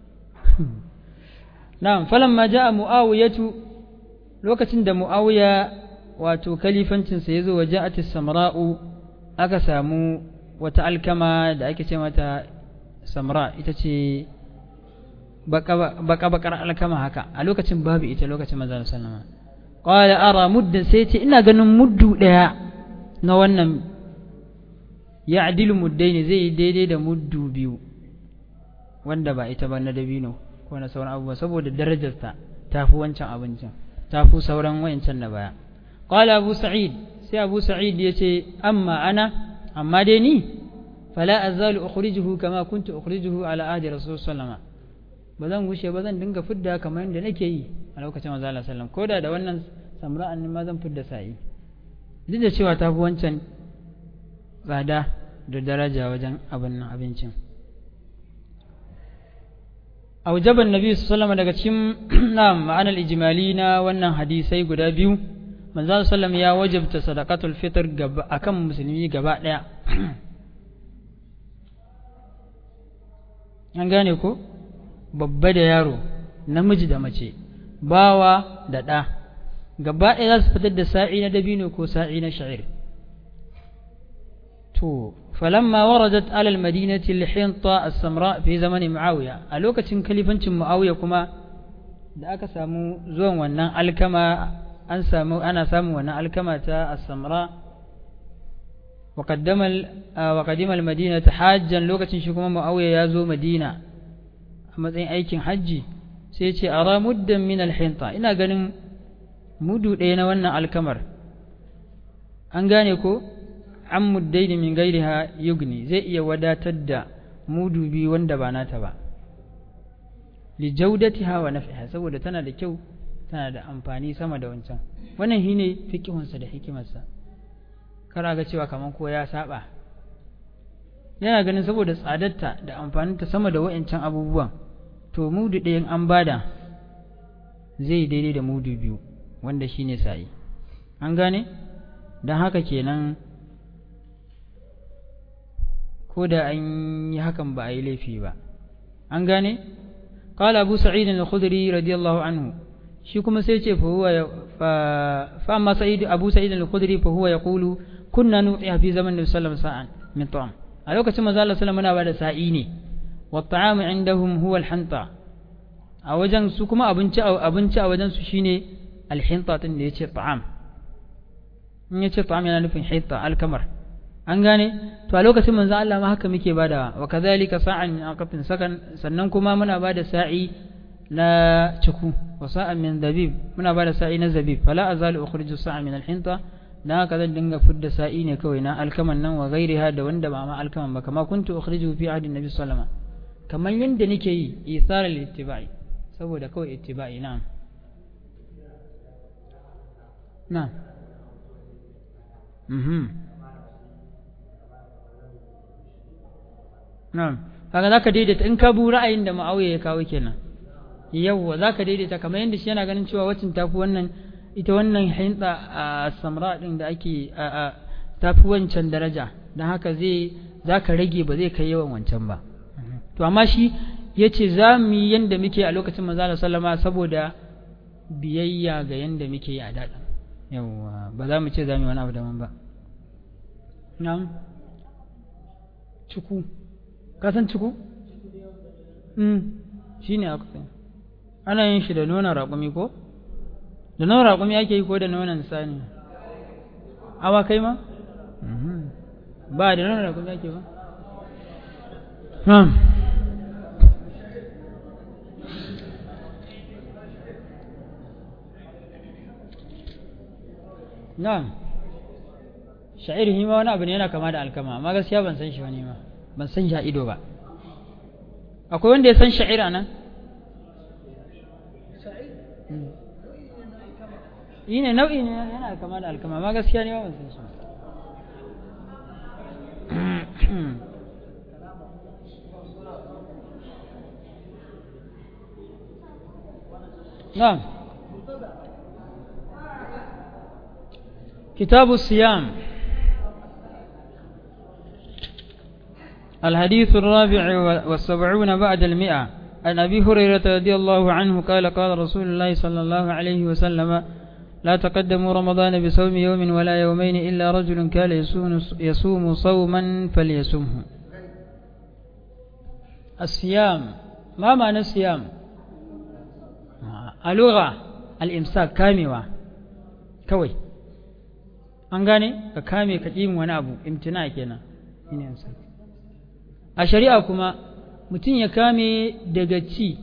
na'am falamma ja'a muawiyatu lokacin da muawiya wato kalifancinsa ya zo wa ja'atis samra'u aka samu wata alkama da ake ce mata samra ita ce baka-bakar alkama haka a lokacin babu ita lokacin maza sallama qala ara muddin sai ce ina ganin muddu daya na wannan ya adilu muddaini zai yi daidai da muddu biyu wanda ba ita ba na dabino ko na sauran abubuwa saboda darajarta ta fi wancan abincin ta fi sauran wayancan na baya qala abu sa'id sai abu sa'id ya ce amma ana amma dai ni fala azalu ukhrijuhu kama kuntu ukhrijuhu ala ahdi rasul sallama ba zan gushe ba zan dinga fidda kamar yadda nake yi a lokacin manzo Allah sallam koda da wannan samra'an ma zan fidda sa'i duk da cewa ta fi wancan tsada da daraja wajen abin nan abincin aujaban nabi sallama daga cikin na ma'anar ijimali na wannan hadisai guda biyu manzo sallam ya wajabta sadaqatul fitr gaba akan musulmi gaba daya an gane ko babba da yaro namiji da mace bawa da ɗa gaba ɗaya za su fitar da sa'i na dabino ko sa'i na sha'ir to falamma waradat alal madinati al-hinta as-samra fi zamani muawiya a lokacin kalifancin muawiya kuma da aka samu zuwan wannan alkama an samu ana samun wannan alkama ta as-samra wa qaddama wa qadima al-madina hajjan lokacin shi kuma muawiya ya zo madina a matsayin aikin hajji sai ya ce ara muddan min al-hinta ina ganin mudu ɗaya na wannan alkamar an gane ko an muddaini min gairiha yugni zai iya wadatar da mudu biyu wanda ba nata ba li jaudatiha wa naf'iha saboda tana da kyau tana da amfani sama da wancan wannan shine fikihunsa da hikimarsa kara ga cewa kaman ko ya saba yana ganin saboda tsadarta da amfaninta sama da wa'ancan abubuwan to mudu ɗayan an bada zai daidai da mudu biyu wanda shine sa'i an gane don haka kenan ko da an yi hakan ba a yi laifi ba an gane qala abu sa'id al-khudri radiyallahu anhu shi kuma sai ce fa huwa fa amma sa'id abu sa'id al-khudri fa huwa yaqulu kunna nu'iha fi zaman nabi sallallahu alaihi wasallam sa'an min ta'am a lokacin manzo Allah sallallahu alaihi wasallam muna bada sa'i ne wa ta'amu indahum huwa al-hanta a wajen su kuma abinci abinci a wajen su shine al-hinta din da yace ta'am in yace ta'am yana nufin hinta al-kamar an gane to a lokacin manzo Allah ma haka muke badawa wa kadhalika sa'an min aqatin sakan sannan kuma muna bada sa'i na ciku wa sa'an min zabib muna bada sa'i na zabib fala azalu ukhriju sa'a min al-hinta dan haka zan dinga fidda sa'i ne kawai na alkaman nan wa ghairiha da wanda ba ma alkaman ba kama kuntu ukhriju fi ahdi nabi sallallahu alaihi wasallam kamar yanda nake yi isar al-ittiba'i saboda kawai ittiba'i na'am na'am mhm na'am kaga zaka daidaita in ka bu ra'ayin da Muawiya ya kawo kenan yawwa zaka daidaita kamar yadda shi yana ganin cewa wacin tafi wannan ita wannan hinta a samra din da ake a tafi wancan daraja dan haka zai zaka rage ba zai kai yawan wancan ba to amma shi yace za mu yi yanda muke a lokacin manzo Allah sallama saboda biyayya ga yanda muke yi a daɗin yawwa ba za mu ce za mu yi wani abu daban ba na'am cuku ka san ciku? shi ne aka sani ana yin shi da nonon raƙumi ko? da nonon raƙumi ake yi ko da nonon sani awa kai ma? ba da nonon raƙumi ake ba? na'am sha'ir hima wani abu ne yana kama da alkama amma gaskiya ban san shi wani ma ban san ja ido ba akwai wanda ya san sha'ira nan yi ne nau'i ne yana kama da alkama ma gaskiya ne ban san shi نعم كتاب الصيام الحديث الرابع والسبعون بعد المئة عن أبي هريرة رضي الله عنه قال قال رسول الله صلى الله عليه وسلم لا تقدموا رمضان بصوم يوم ولا يومين إلا رجل كان يصوم, يصوم صوما فليصومه الصيام ما معنى الصيام اللغة الإمساك كاموة كوي an gane ka kame ka ƙi wani abu imtina kenan a shari'a kuma mutum ya kame daga ci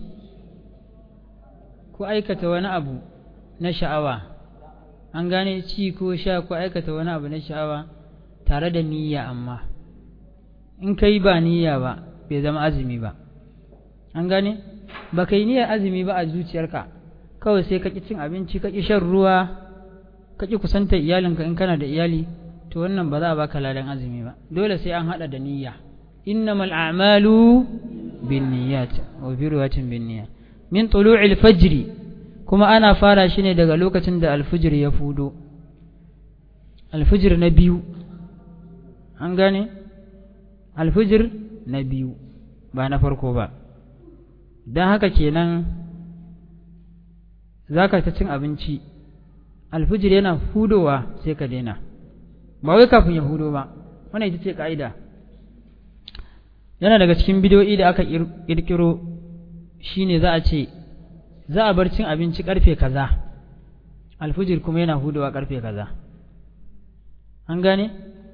ko aikata wani abu na sha'awa an gane ci ko sha ko aikata wani abu na sha'awa tare da niyya amma in ka yi ba niyya ba bai zama azumi ba an gane ba ka yi niyyar azumi ba a zuciyarka kawai sai ka ƙi cin abinci ka ƙi shan ruwa ka ƙi kusantar iyalinka in kana da iyali to wannan ba za a baka ladan azumi ba dole sai an haɗa da niyya innamal a'malu bin niyyat wa bi riwayatin bin niyyat min tulu'il fajri kuma ana fara shi ne daga lokacin da alfijir ya fudo alfijir na biyu an gane alfijir na biyu ba na farko ba don haka kenan za ka ta cin abinci alfijir yana hudowa sai ka daina ba wai kafin ya hudo ba wannan ita ce ka'ida yana daga cikin bidiyoyi da aka ƙirƙiro shine za a ce za a bar cin abinci karfe kaza alfijir kuma yana hudowa karfe kaza an gane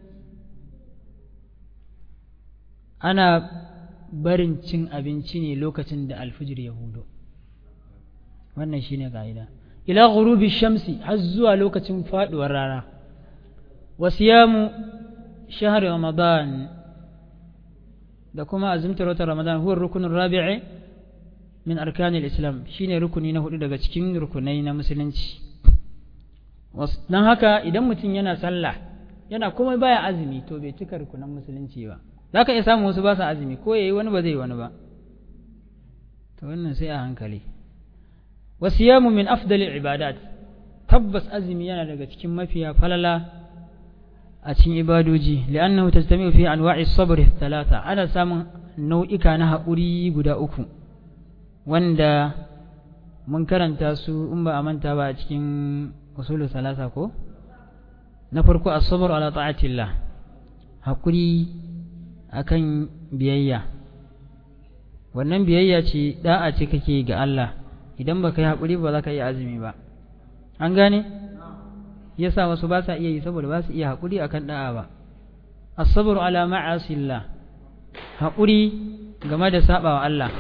ana barin cin abinci ne lokacin da alfijir ya hudo wannan shine ka'ida ila ghurubi shamsi har zuwa lokacin faduwar rana wasiyamu shahar ramadan da kuma azumtar watan ramadan huwa rukunin rabi'i min arkanil islam shine rukuni na hudu daga cikin rukunai na musulunci don haka idan mutum yana sallah yana kuma baya azumi to bai cika rukunan musulunci ba za ka iya samun wasu ba sa azumi ko yayi wani ba zai wani ba to wannan sai a hankali wasiyamu min afdalil ibadat tabbas azumi yana daga cikin mafiya falala a cikin ibadoji li'annahu tajtami'u fi anwa'i sabr thalatha ana samun nau'ika na haƙuri guda uku wanda mun karanta su in ba a manta ba a cikin usulu salasa ko na farko as-sabr ala ta'atillah haƙuri akan biyayya wannan biyayya ce da'a ce kake ga Allah idan baka yi haƙuri ba za ka yi azumi ba an gane yasa wasu ba sa iya yi saboda ba su iya haƙuri akan da'a ba as-sabr ala ma'asillah haƙuri game da sabawa Allah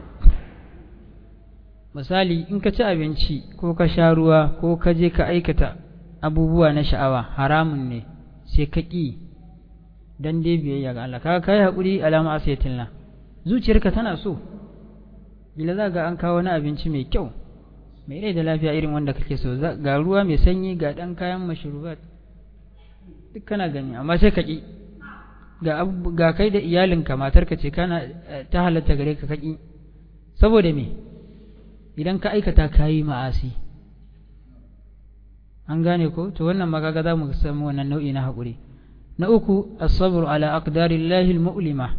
misali in ka ci abinci ko ka sha ruwa ko ka je ka aikata abubuwa na sha'awa haramun ne sai ka ƙi dan dai biyayya ga Allah kaga kai haƙuri alama asiyatillah zuciyarka tana so bila za ga an kawo wani abinci mai kyau mai rai da lafiya irin wanda kake so ga ruwa mai sanyi ga ɗan kayan mashrubat duk kana gani amma sai ka ƙi ga ga kai da iyalinka matarka ce kana ta halatta gare ka kaki saboda me idan ka aikata kayi ma'asi an gane ko to wannan magaga za mu samu wannan nau'i na haƙuri na uku as-sabr ala aqdarillahi al-mu'lima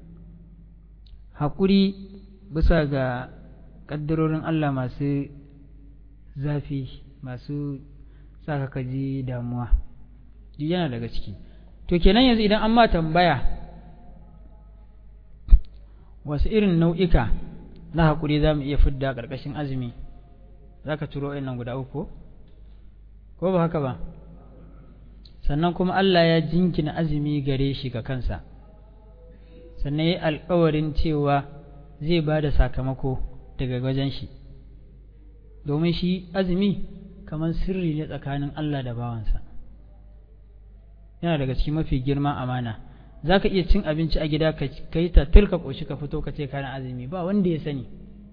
haƙuri bisa ga ƙaddarorin Allah masu zafi masu saka ka ji damuwa duk yana daga ciki to kenan yanzu idan an ma tambaya wasu irin nau'ika na haƙuri za mu iya fidda ƙarƙashin azumi za ka turo nan guda uku ko ba haka ba sannan kuma Allah ya jinkina azumi gare shi ga kansa sannan ya alƙawarin cewa zai ba da sakamako daga wajen shi domin shi azumi kamar sirri ne tsakanin Allah da bawansa yana daga cikin mafi girman amana za ka iya cin abinci a gida ka yi tattir ka ƙoshi ka fito ka ce kana azumi ba wanda ya sani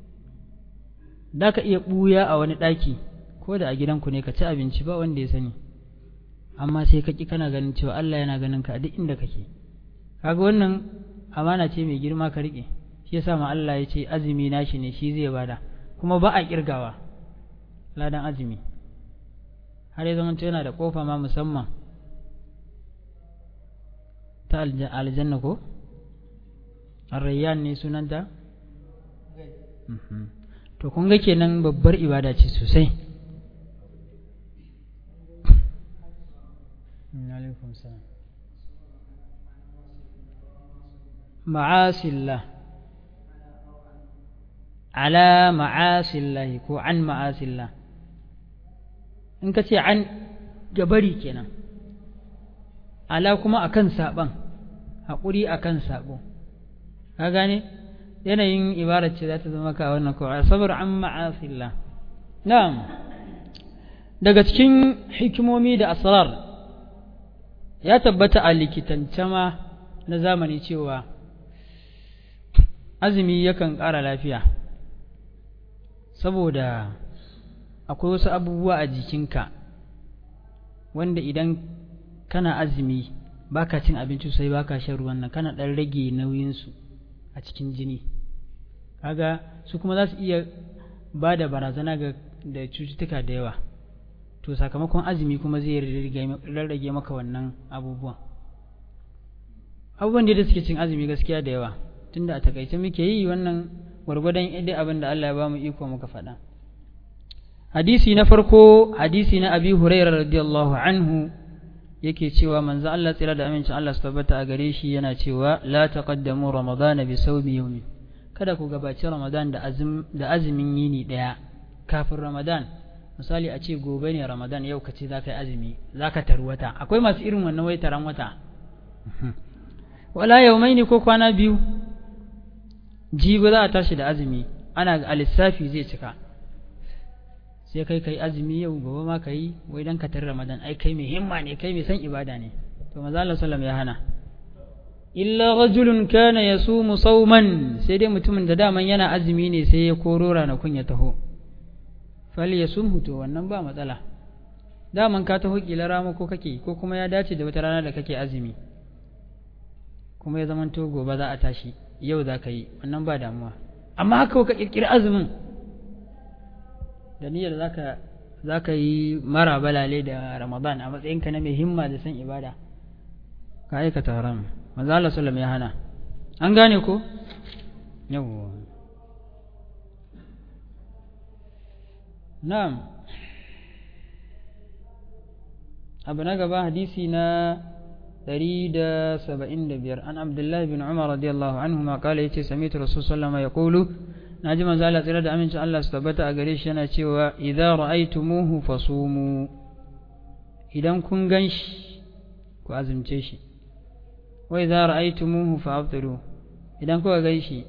za ka iya ɓuya a wani ɗaki ko da a gidanku ne ka ci abinci ba wanda ya sani amma sai ka ƙi kana ganin cewa Allah yana ganin ka a duk inda kake kaga wannan amana ce mai girma ka riƙe shi yasa ma Allah ya ce azumi nashi ne shi zai bada kuma ba a kirgawa ladan azumi har ya zama yana da kofa ma musamman ta aljanna ko arrayyan ne sunanta to kun ga kenan babbar ibada ce sosai ma'asillah ala ma'asillahi ko an ma'asillah in ka ce an gabari kenan ala kuma akan saban haƙuri akan sabo ka gane yanayin ibarar ce za ta zama ka wannan kawai sabar an ma'asillah na'am daga cikin hikimomi da asrar ya tabbata a likitance ma na zamani cewa azumi yakan ƙara lafiya saboda akwai wasu abubuwa a jikinka wanda idan kana azumi baka cin abinci sai baka shan ruwan nan kana ɗan rage nauyinsu a cikin jini kaga su kuma za su iya ba da barazana ga da cututtuka da yawa to sakamakon azumi kuma zai rarrage maka wannan abubuwan abubuwan da suke cin azumi gaskiya da yawa tunda a takaice muke yi wannan gwargwadon idai abin da Allah ya ba mu iko muka faɗa hadisi na farko hadisi na abi hurairah radiyallahu anhu yake cewa manzo Allah tsira da amincin Allah su tabbata a gare shi yana cewa la taqaddamu ramadana bi sawmi yawmin kada ku gabaci ramadan da azum da azumin yini daya kafin ramadan misali a ce gobe ne ramadan yau ka ce za ka yi azumi za ka taru wata akwai masu irin wannan wai taron wata wala yaumai ne ko kwana biyu jibi za a tashi da azumi ana a lissafi zai cika sai kai kai azumi yau gobe ma kai wai dan ka tar ramadan ai kai mai himma ne kai mai san ibada ne to manzo Allah sallallahu ya hana illa rajulun kana yasumu sawman sai dai mutumin da daman yana azumi ne sai ya koro ranakun ya taho fal yasumhu to wannan ba matsala daman ka taho kila rama ko kake ko kuma ya dace da wata rana da kake azumi kuma ya zamanto gobe za a tashi yau za ka yi wannan ba damuwa amma haka ka kirkiri azumin da niyyar zaka zaka yi mara balale da ramadan a matsayinka na mai himma da san ibada ka aikata haram manzo Allah sallallahu ya hana an gane ko yawwa na'am abu na gaba hadisi na 175 an abdullahi bin umar radiyallahu anhu ma kala yace sami'tu rasul sallallahu alaihi wasallam yaqulu naji manzo Allah tsira da amincin Allah su tabbata a gare shi yana cewa idza ra'aytumuhu fasumu idan kun ganshi ku azumce shi wa idza ra'aytumuhu fa'aftiru idan kuka ganshi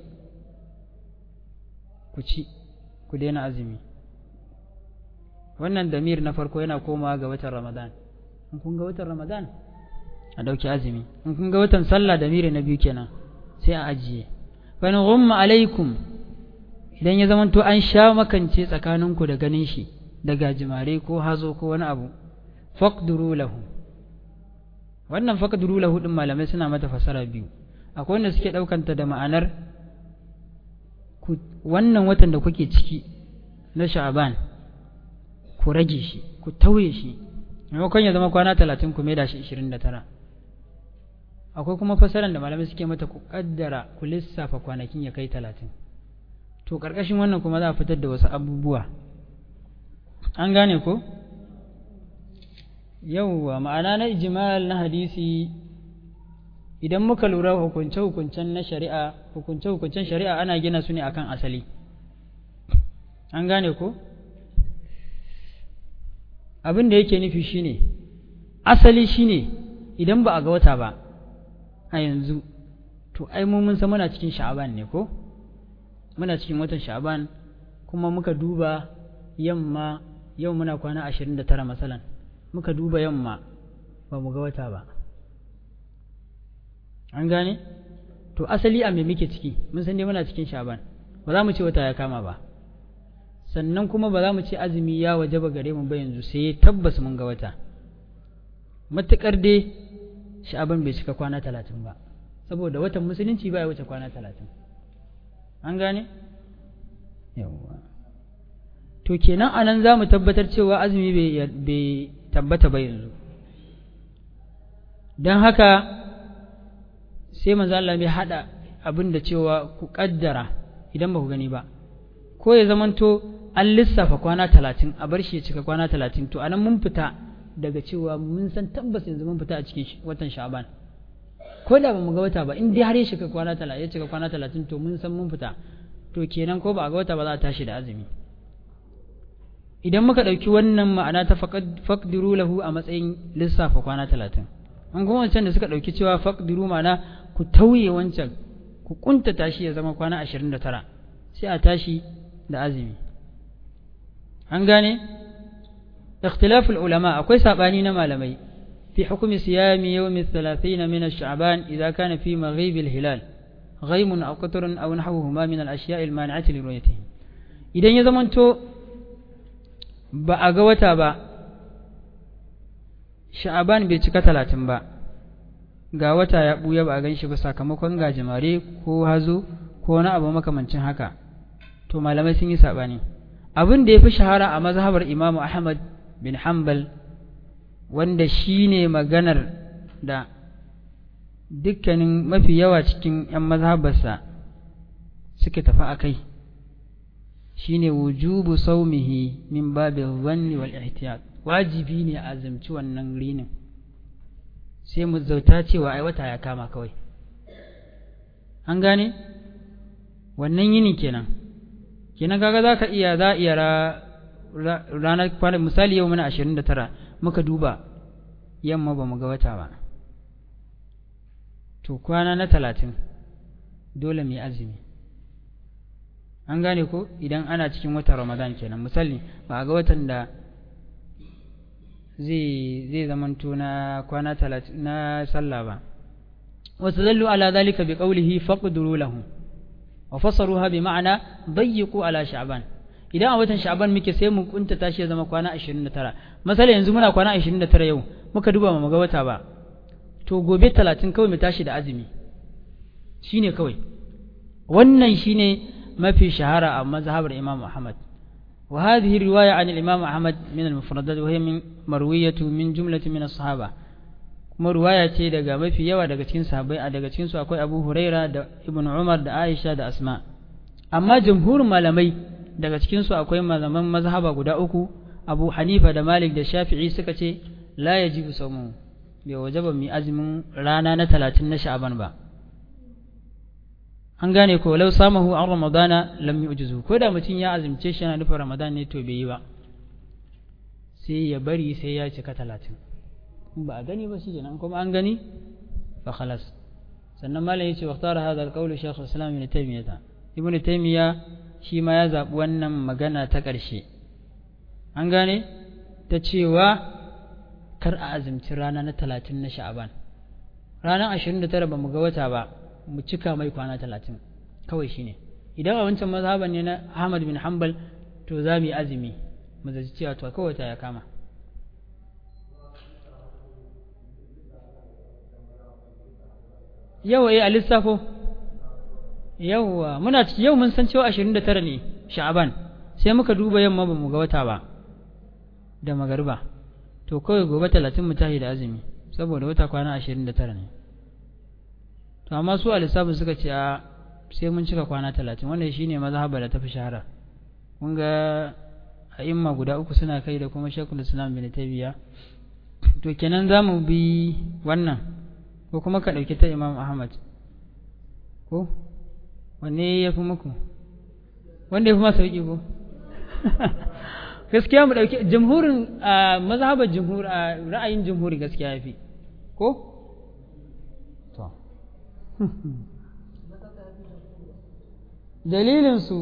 ku ci ku daina azumi wannan damir na farko yana komawa ga watan Ramadan in kun ga watan Ramadan a dauki azumi in kun ga watan sallah damiri na biyu kenan sai a ajiye fa in ghumma alaikum idan ya zamanto an sha makance tsakaninku da ganin shi da gajimare ko hazo ko wani abu faqduru lahu wannan faqduru lahu din malamai suna mata fasara biyu akwai wanda suke daukanta da ma'anar wannan watan da kuke ciki na sha'aban ku rage shi ku tauye shi maimakon ya zama kwana talatin ku da shi ishirin da tara akwai kuma fasaran da malamai suke mata ku kaddara ku lissafa kwanakin ya kai talatin to ƙarƙashin wannan kuma za a fitar da wasu abubuwa an gane ko yauwa ma'ana na ijimal na hadisi idan muka lura hukunce-hukuncen na shari'a hukunce-hukuncen shari'a ana gina su ne akan asali an gane ko abin da yake nufi shine asali shine idan ba a ga wata ba a yanzu to ai mu mun san muna cikin sha'aban ne ko muna cikin watan sha'aban kuma muka duba yamma yau muna kwana ashirin da tara masalan muka duba yamma ba mu ga wata ba an gane to asali a me muke ciki mun san dai muna cikin sha'aban ba za mu ce wata ya kama ba sannan kuma ba za mu ce azumi ya waje ba gare mu ba yanzu sai tabbas mun ga wata matuƙar dai sha'aban bai cika kwana talatin ba saboda watan musulunci ba ya wuce kwana talatin an gane yawwa to kenan anan za mu tabbatar cewa azumi bai tabbata ba yanzu don haka sai manzo Allah bai hada abin da cewa ku kaddara idan ba ku gani ba ko ya zamanto an lissafa kwana talatin a bar shi ya cika kwana talatin to anan mun fita daga cewa mun san tabbas yanzu mun fita a cikin watan sha'ban ko da ba mu ga wata ba in dai har ya shiga kwana talatin ya cika kwana talatin to mun san mun fita to kenan ko ba a ga wata ba za a tashi da azumi idan muka ɗauki wannan ma'ana ta faqdiru lahu a matsayin lissafa kwana talatin an kuma wancan da suka ɗauki cewa faqdiru mana ku tauye wancan ku kuntata shi ya zama kwana ashirin da tara sai a tashi da azumi an gane ikhtilaful ulama akwai sabani na malamai fi hukumi siyami yawmi 30 min ash-sha'ban idza kana fi maghib al-hilal غيم أو قطر أو نحوهما من الأشياء المانعة لرؤيته idan ya zamanto ba a ga wata ba sha'aban bai cika talatin ba ga wata ya ɓuya ba a gan shi ba sakamakon gajimare ko hazo ko wani abu makamancin haka to malamai sun yi saɓani abin da ya fi shahara a mazhabar imamu ahmad bin hanbal wanda shi ne maganar da dukkanin mafi yawa cikin 'yan mazhabarsa suke tafi a kai shi ne wujubu saumihi min babin zanni wal ihtiyat wajibi ne a azumci wannan rinin sai mu zauta cewa ai wata ya kama kawai an gane wannan yini kenan kenan kaga za ka iya za iya ranar kwana misali yau muna ashirin da tara muka duba yamma ba mu ga wata ba to kwana na talatin dole mai azumi an gane ko idan ana cikin watan ramadan kenan misali ba a ga watan da zai zai zamanto na kwana talatin na sallah ba wasu zallu ala zalika bi qawlihi faqduru lahu wa fasaruha bi ma'ana dayyiqu ala sha'ban idan a watan sha'ban muke sai mu kunta tashi ya zama kwana 29 misali yanzu muna kwana 29 yau muka duba mu ga wata ba to gobe 30 kawai mu tashi da azumi shine kawai wannan shine mafi shahara a mazhabar Imam Ahmad وهذه الرواية عن الإمام أحمد من المفردات وهي من مروية من جملة من الصحابة kuma ruwaya ce daga mafi yawa daga cikin sahabbai a daga cikin su akwai Abu Huraira da Ibn Umar da Aisha da Asma amma jumhurin malamai daga cikin su akwai malaman mazhaba guda uku Abu Hanifa da Malik da Shafi'i suka ce la yajibu sawmu bai wajaba mai azumin rana na 30 na Sha'ban ba an gane ko lau samahu an ramadana lam yu'jizu ko da mutum ya azumce shi yana nufin ramadan ne to bai yi ba sai ya bari sai ya cika talatin ba a gani ba shi kenan kuma an gani fa khalas sannan malam yace wa ikhtara hadha al-qawl shaykh al-islam ibn taymiyyah ibn taymiyyah shi ma ya zabi wannan magana ta ƙarshe an gane ta cewa kar a azumci rana na talatin na sha'aban ranar ashirin da tara ba mu ga wata ba mu cika mai kwana talatin kawai shi ne idan a wancan mazhaban ne na ahmad bin hanbal to za mu yi azumi mu zaci cewa to kawai ta ya kama yawa eh a lissafo yawa muna ciki yau mun san cewa ashirin da tara ne sha'aban sai muka duba yamma ba mu ga wata ba da magariba to kawai gobe talatin mu tashi da azumi saboda wata kwana ashirin da tara ne to amma su a lissafin suka ce a sai mun cika kwana talatin wannan shi ne mazhaba da tafi shahara kun ga a imma guda uku suna kai da kuma shekul islam bin tabiya to kenan za mu bi wannan ko kuma ka ɗauki ta imam ahmad ko wanne ya fi muku wanda ya fi masa sauƙi ko gaskiya mu ɗauki jamhurin mazhabar jamhur ra'ayin jamhuri gaskiya ya fi ko to dalilinsu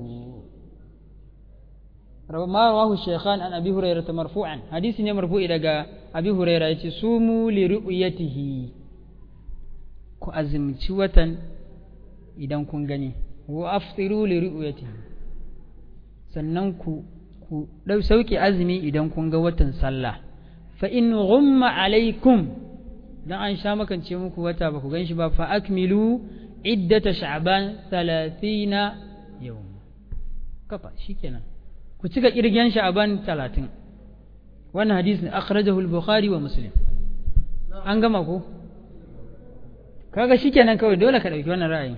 ma rawahu shaykhan an abi hurairah marfu'an hadisi ne marfu'i daga abi hurairah yace sumu li ru'yatihi ku azumci watan idan kun gani wa aftiru li ru'yatihi sannan ku ku dau sauki azumi idan kun ga watan sallah fa in ghumma alaikum dan an sha makance muku wata ba ku gan shi ba fa akmilu iddata sha'ban 30 yawm kafa shikenan ku cika kirgen sha'ban 30 wannan hadisi ne akhrajahu al-bukhari wa muslim an gama ko kaga shikenan kawai dole ka dauki wannan ra'ayi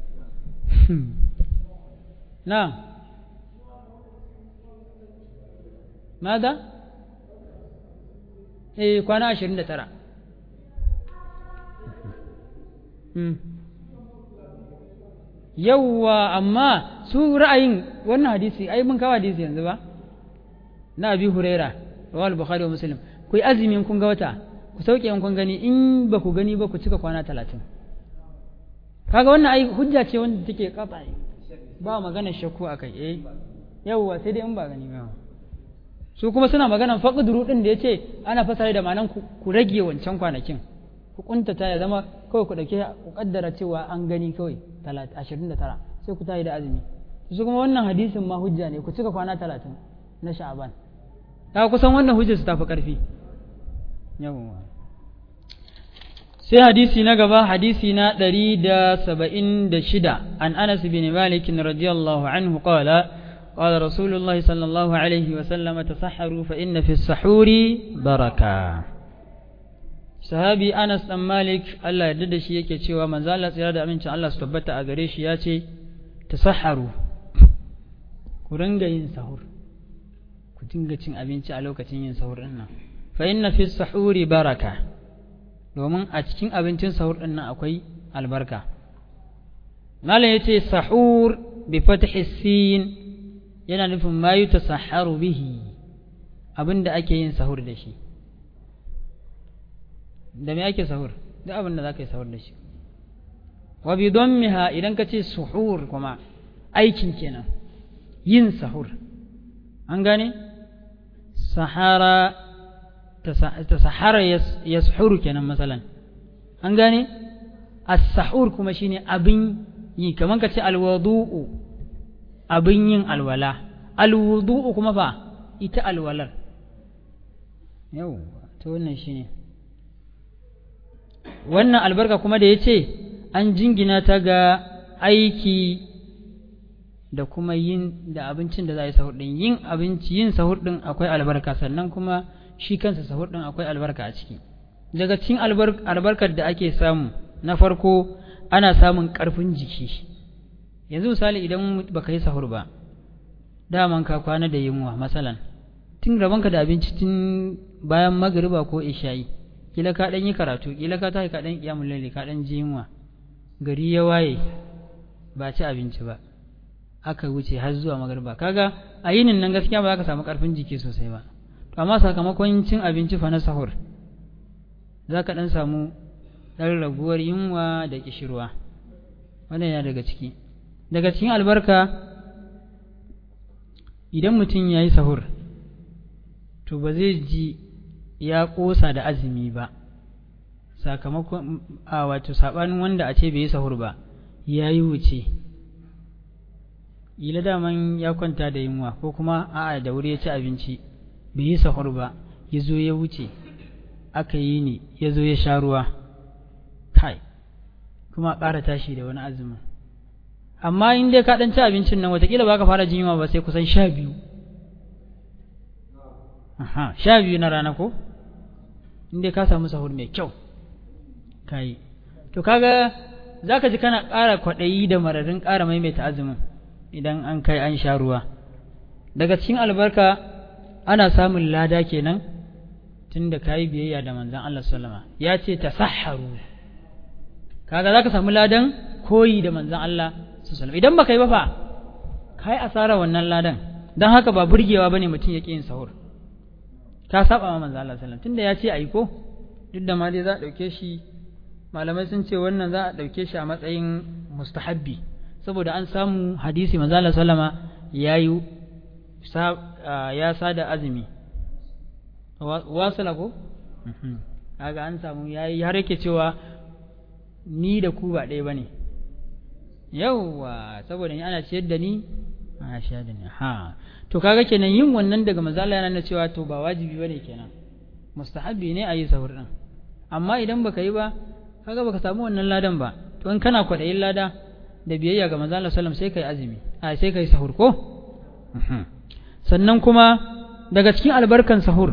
na ماذا؟ إيه كوانا عشرين ترى yawwa amma su ra'ayin wannan hadisi ai mun kawo hadisi yanzu ba na abi huraira rawal bukhari wa muslim ku yi azumin kun ga wata ku sauke in kun gani in ba ku gani ba ku cika kwana talatin kaga wannan ai hujja ce wanda take kafa ba magana shakku akai eh yawwa sai dai in ba gani ba su kuma suna maganan faqduru din da yace ana fasara da ma'anan ku rage wancan kwanakin ku kuntata ya zama kawai ku dauke ku kaddara cewa an gani kawai 29 sai ku tayi da azumi su kuma wannan hadisin ma hujja ne ku cika kwana 30 na sha'aban ta kusan wannan hujjar su tafi karfi yawwa sai hadisi na gaba hadisi na 176 an Anas bin Malik radiyallahu anhu qala قال رسول الله صلى الله عليه وسلم تسحروا فإن في السحور بركة sahabi Anas dan Malik Allah ya da shi yake cewa manzo Allah tsira da amincin Allah su tabbata a gare shi ya ce tasahharu ku ringa yin sahur ku dinga cin abinci a lokacin yin sahur din nan fa inna fi sahuri baraka domin a cikin abincin sahur din nan akwai albarka malam yace sahur bi fathi sin yana nufin ma yutasahharu bihi abinda ake yin sahur da shi da me ake sahur duk abin da za ka yi sahur da shi wa bi miha idan ka ce suhur kuma aikin kenan yin sahur an gane sahara ta sahara ya suhuru kenan matsalan an gane as-sahur kuma shine abin yi kamar ka ce alwadu'u abin yin alwala alwudu'u kuma fa ita alwalar yau ta wannan shine wannan albarka kuma da ya ce an jingina ta ga aiki da kuma yin da abincin da za a yi sahur ɗin yin abinci yin sahur ɗin akwai albarka sannan kuma shi kansa sahur ɗin akwai albarka a ciki daga cikin albarkar da ake samu na farko ana samun ƙarfin jiki yanzu misali idan baka yi sahur ba daman ka kwana da yunwa masalan tun rabanka da abinci tun bayan magariba ko isha'i kila ka ɗan yi karatu kila ka tashi ka ɗan ƙiyamun lalle ka ɗan ji yunwa gari ya waye ba ci abinci ba aka wuce har zuwa magariba kaga a yinin nan gaskiya ba za ka samu ƙarfin jiki sosai ba to amma sakamakon cin abinci fa na sahur za ka ɗan samu ɗan raguwar yunwa da ƙishirwa wannan yana daga ciki daga cikin albarka idan mutum ya yi sahur to ba zai ji ya ƙosa da azumi ba sakamakon a wato saɓanin wanda a ce bai yi sahur ba ya yi wuce ila daman ya kwanta da yunwa ko kuma a'a da wuri ya ci abinci bai yi sahur ba ya zo ya wuce aka yi ni ya zo ya sha ruwa kai kuma ƙara tashi da wani azumin amma in dai ka ɗan ci abincin nan watakila ba ka fara jin yunwa ba sai kusan sha biyu Aha, sha biyu na rana ko? Inda ka samu sahur mai kyau, ka yi. To, kaga za ka ji kana ƙara kwaɗayi da mararin ƙara maimaita azumin idan an kai an sha ruwa. Daga cikin albarka ana samun lada kenan tun da ka yi biyayya da manzan Allah sallama. Ya ce ta saharu. Kaga za ka samu ladan koyi da manzan Allah sallama. Idan ba ka yi ba fa, ka yi asara wannan ladan. Don haka ba burgewa ba ne mutum ya ƙi yin sahur. ka saba ma manzo Allah sallallahu tunda ya ce ayi ko duk da ma dai za a dauke shi malamai sun ce wannan za a dauke shi a matsayin mustahabbi saboda an samu hadisi manzo Allah sallama yayi ya sada azumi wasala ko kaga an samu yayi har yake cewa ni da ku ba ɗaya bane yauwa saboda ni ana ciyar da ni a sha da ni ha to kaga kenan yin wannan daga manzo Allah yana nuna cewa to ba wajibi bane kenan mustahabbi ne a yi sahur din amma idan baka yi ba kaga baka samu wannan ladan ba to in kana kwaɗayin lada da biyayya ga manzo Allah sallallahu sai kai azumi a sai kai sahur ko sannan kuma daga cikin albarkan sahur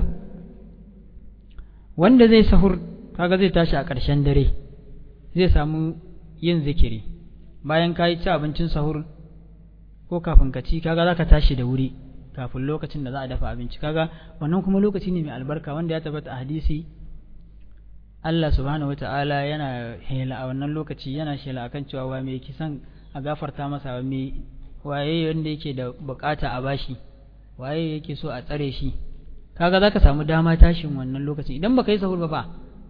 wanda zai sahur kaga zai tashi a ƙarshen dare zai samu yin zikiri bayan ka yi ci abincin sahur ko kafin ka ci kaga za ka tashi da wuri kafin lokacin da za a dafa abinci kaga wannan kuma lokaci ne mai albarka wanda ya tabbata a hadisi Allah subhanahu wata'ala yana hela a wannan lokaci yana shela akan cewa wa mai kisan a gafarta masa wa mai waye wanda yake da bukata a bashi waye yake so a tsare shi kaga zaka samu dama tashin wannan lokaci idan baka yi sahur ba fa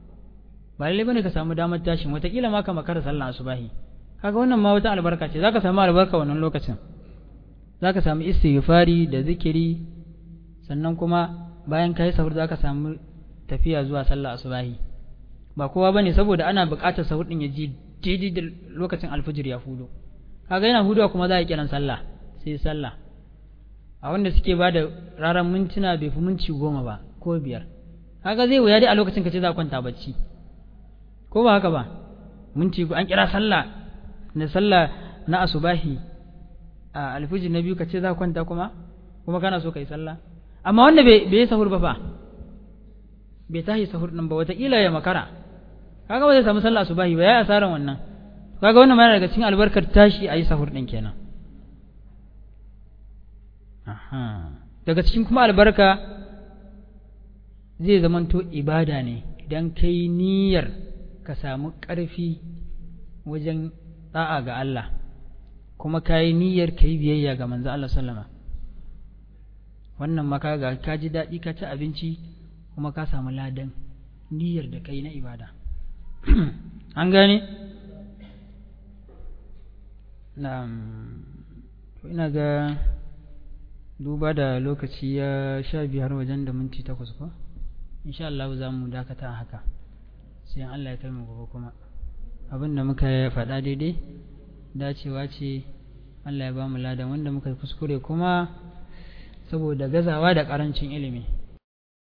ba lalle bane ka samu damar tashin wataƙila ma ka makara sallah asubahi kaga wannan ma wata albarka ce zaka samu albarka wannan lokacin zaka samu istighfari da zikiri sannan kuma bayan kai sahur zaka samu tafiya zuwa sallah asubahi ba kowa bane saboda ana buƙatar sahur din ya ji daidai da lokacin alfajir ya hudo kaga yana hudowa kuma za a kiran sallah sai sallah a wanda suke ba da raran mintuna bai fi minti goma ba ko biyar kaga zai wuya dai a lokacin ka ce za a kwanta bacci ko ba haka ba minti an kira sallah na sallah na asubahi a alfijir na biyu ka ce za ka kwanta kuma kuma kana so ka yi sallah amma wanda bai yi sahur ba fa bai tashi sahur din ba wataƙila ya makara kaga ba zai samu sallah asubahi ba ya asaran wannan kaga wannan ma daga cikin albarkar tashi a yi sahur din kenan aha daga cikin kuma albarka zai zamanto ibada ne idan kai niyyar ka samu ƙarfi wajen da'a ga Allah kuma ka yi niyyar ka yi biyayya ga manzo Allah sallama wannan maka ga ka ji daɗi ka ci abinci kuma ka samu ladan niyyar da kai na ibada an gane na ina ga duba da lokaci ya sha biyar wajen da minti takwas ko insha Allah za mu dakata haka sai Allah ya kai mu gobe kuma abin da muka faɗa daidai dacewa ce Allah ya ba mu ladan wanda muka kuskure kuma saboda gazawa da ƙarancin ilimi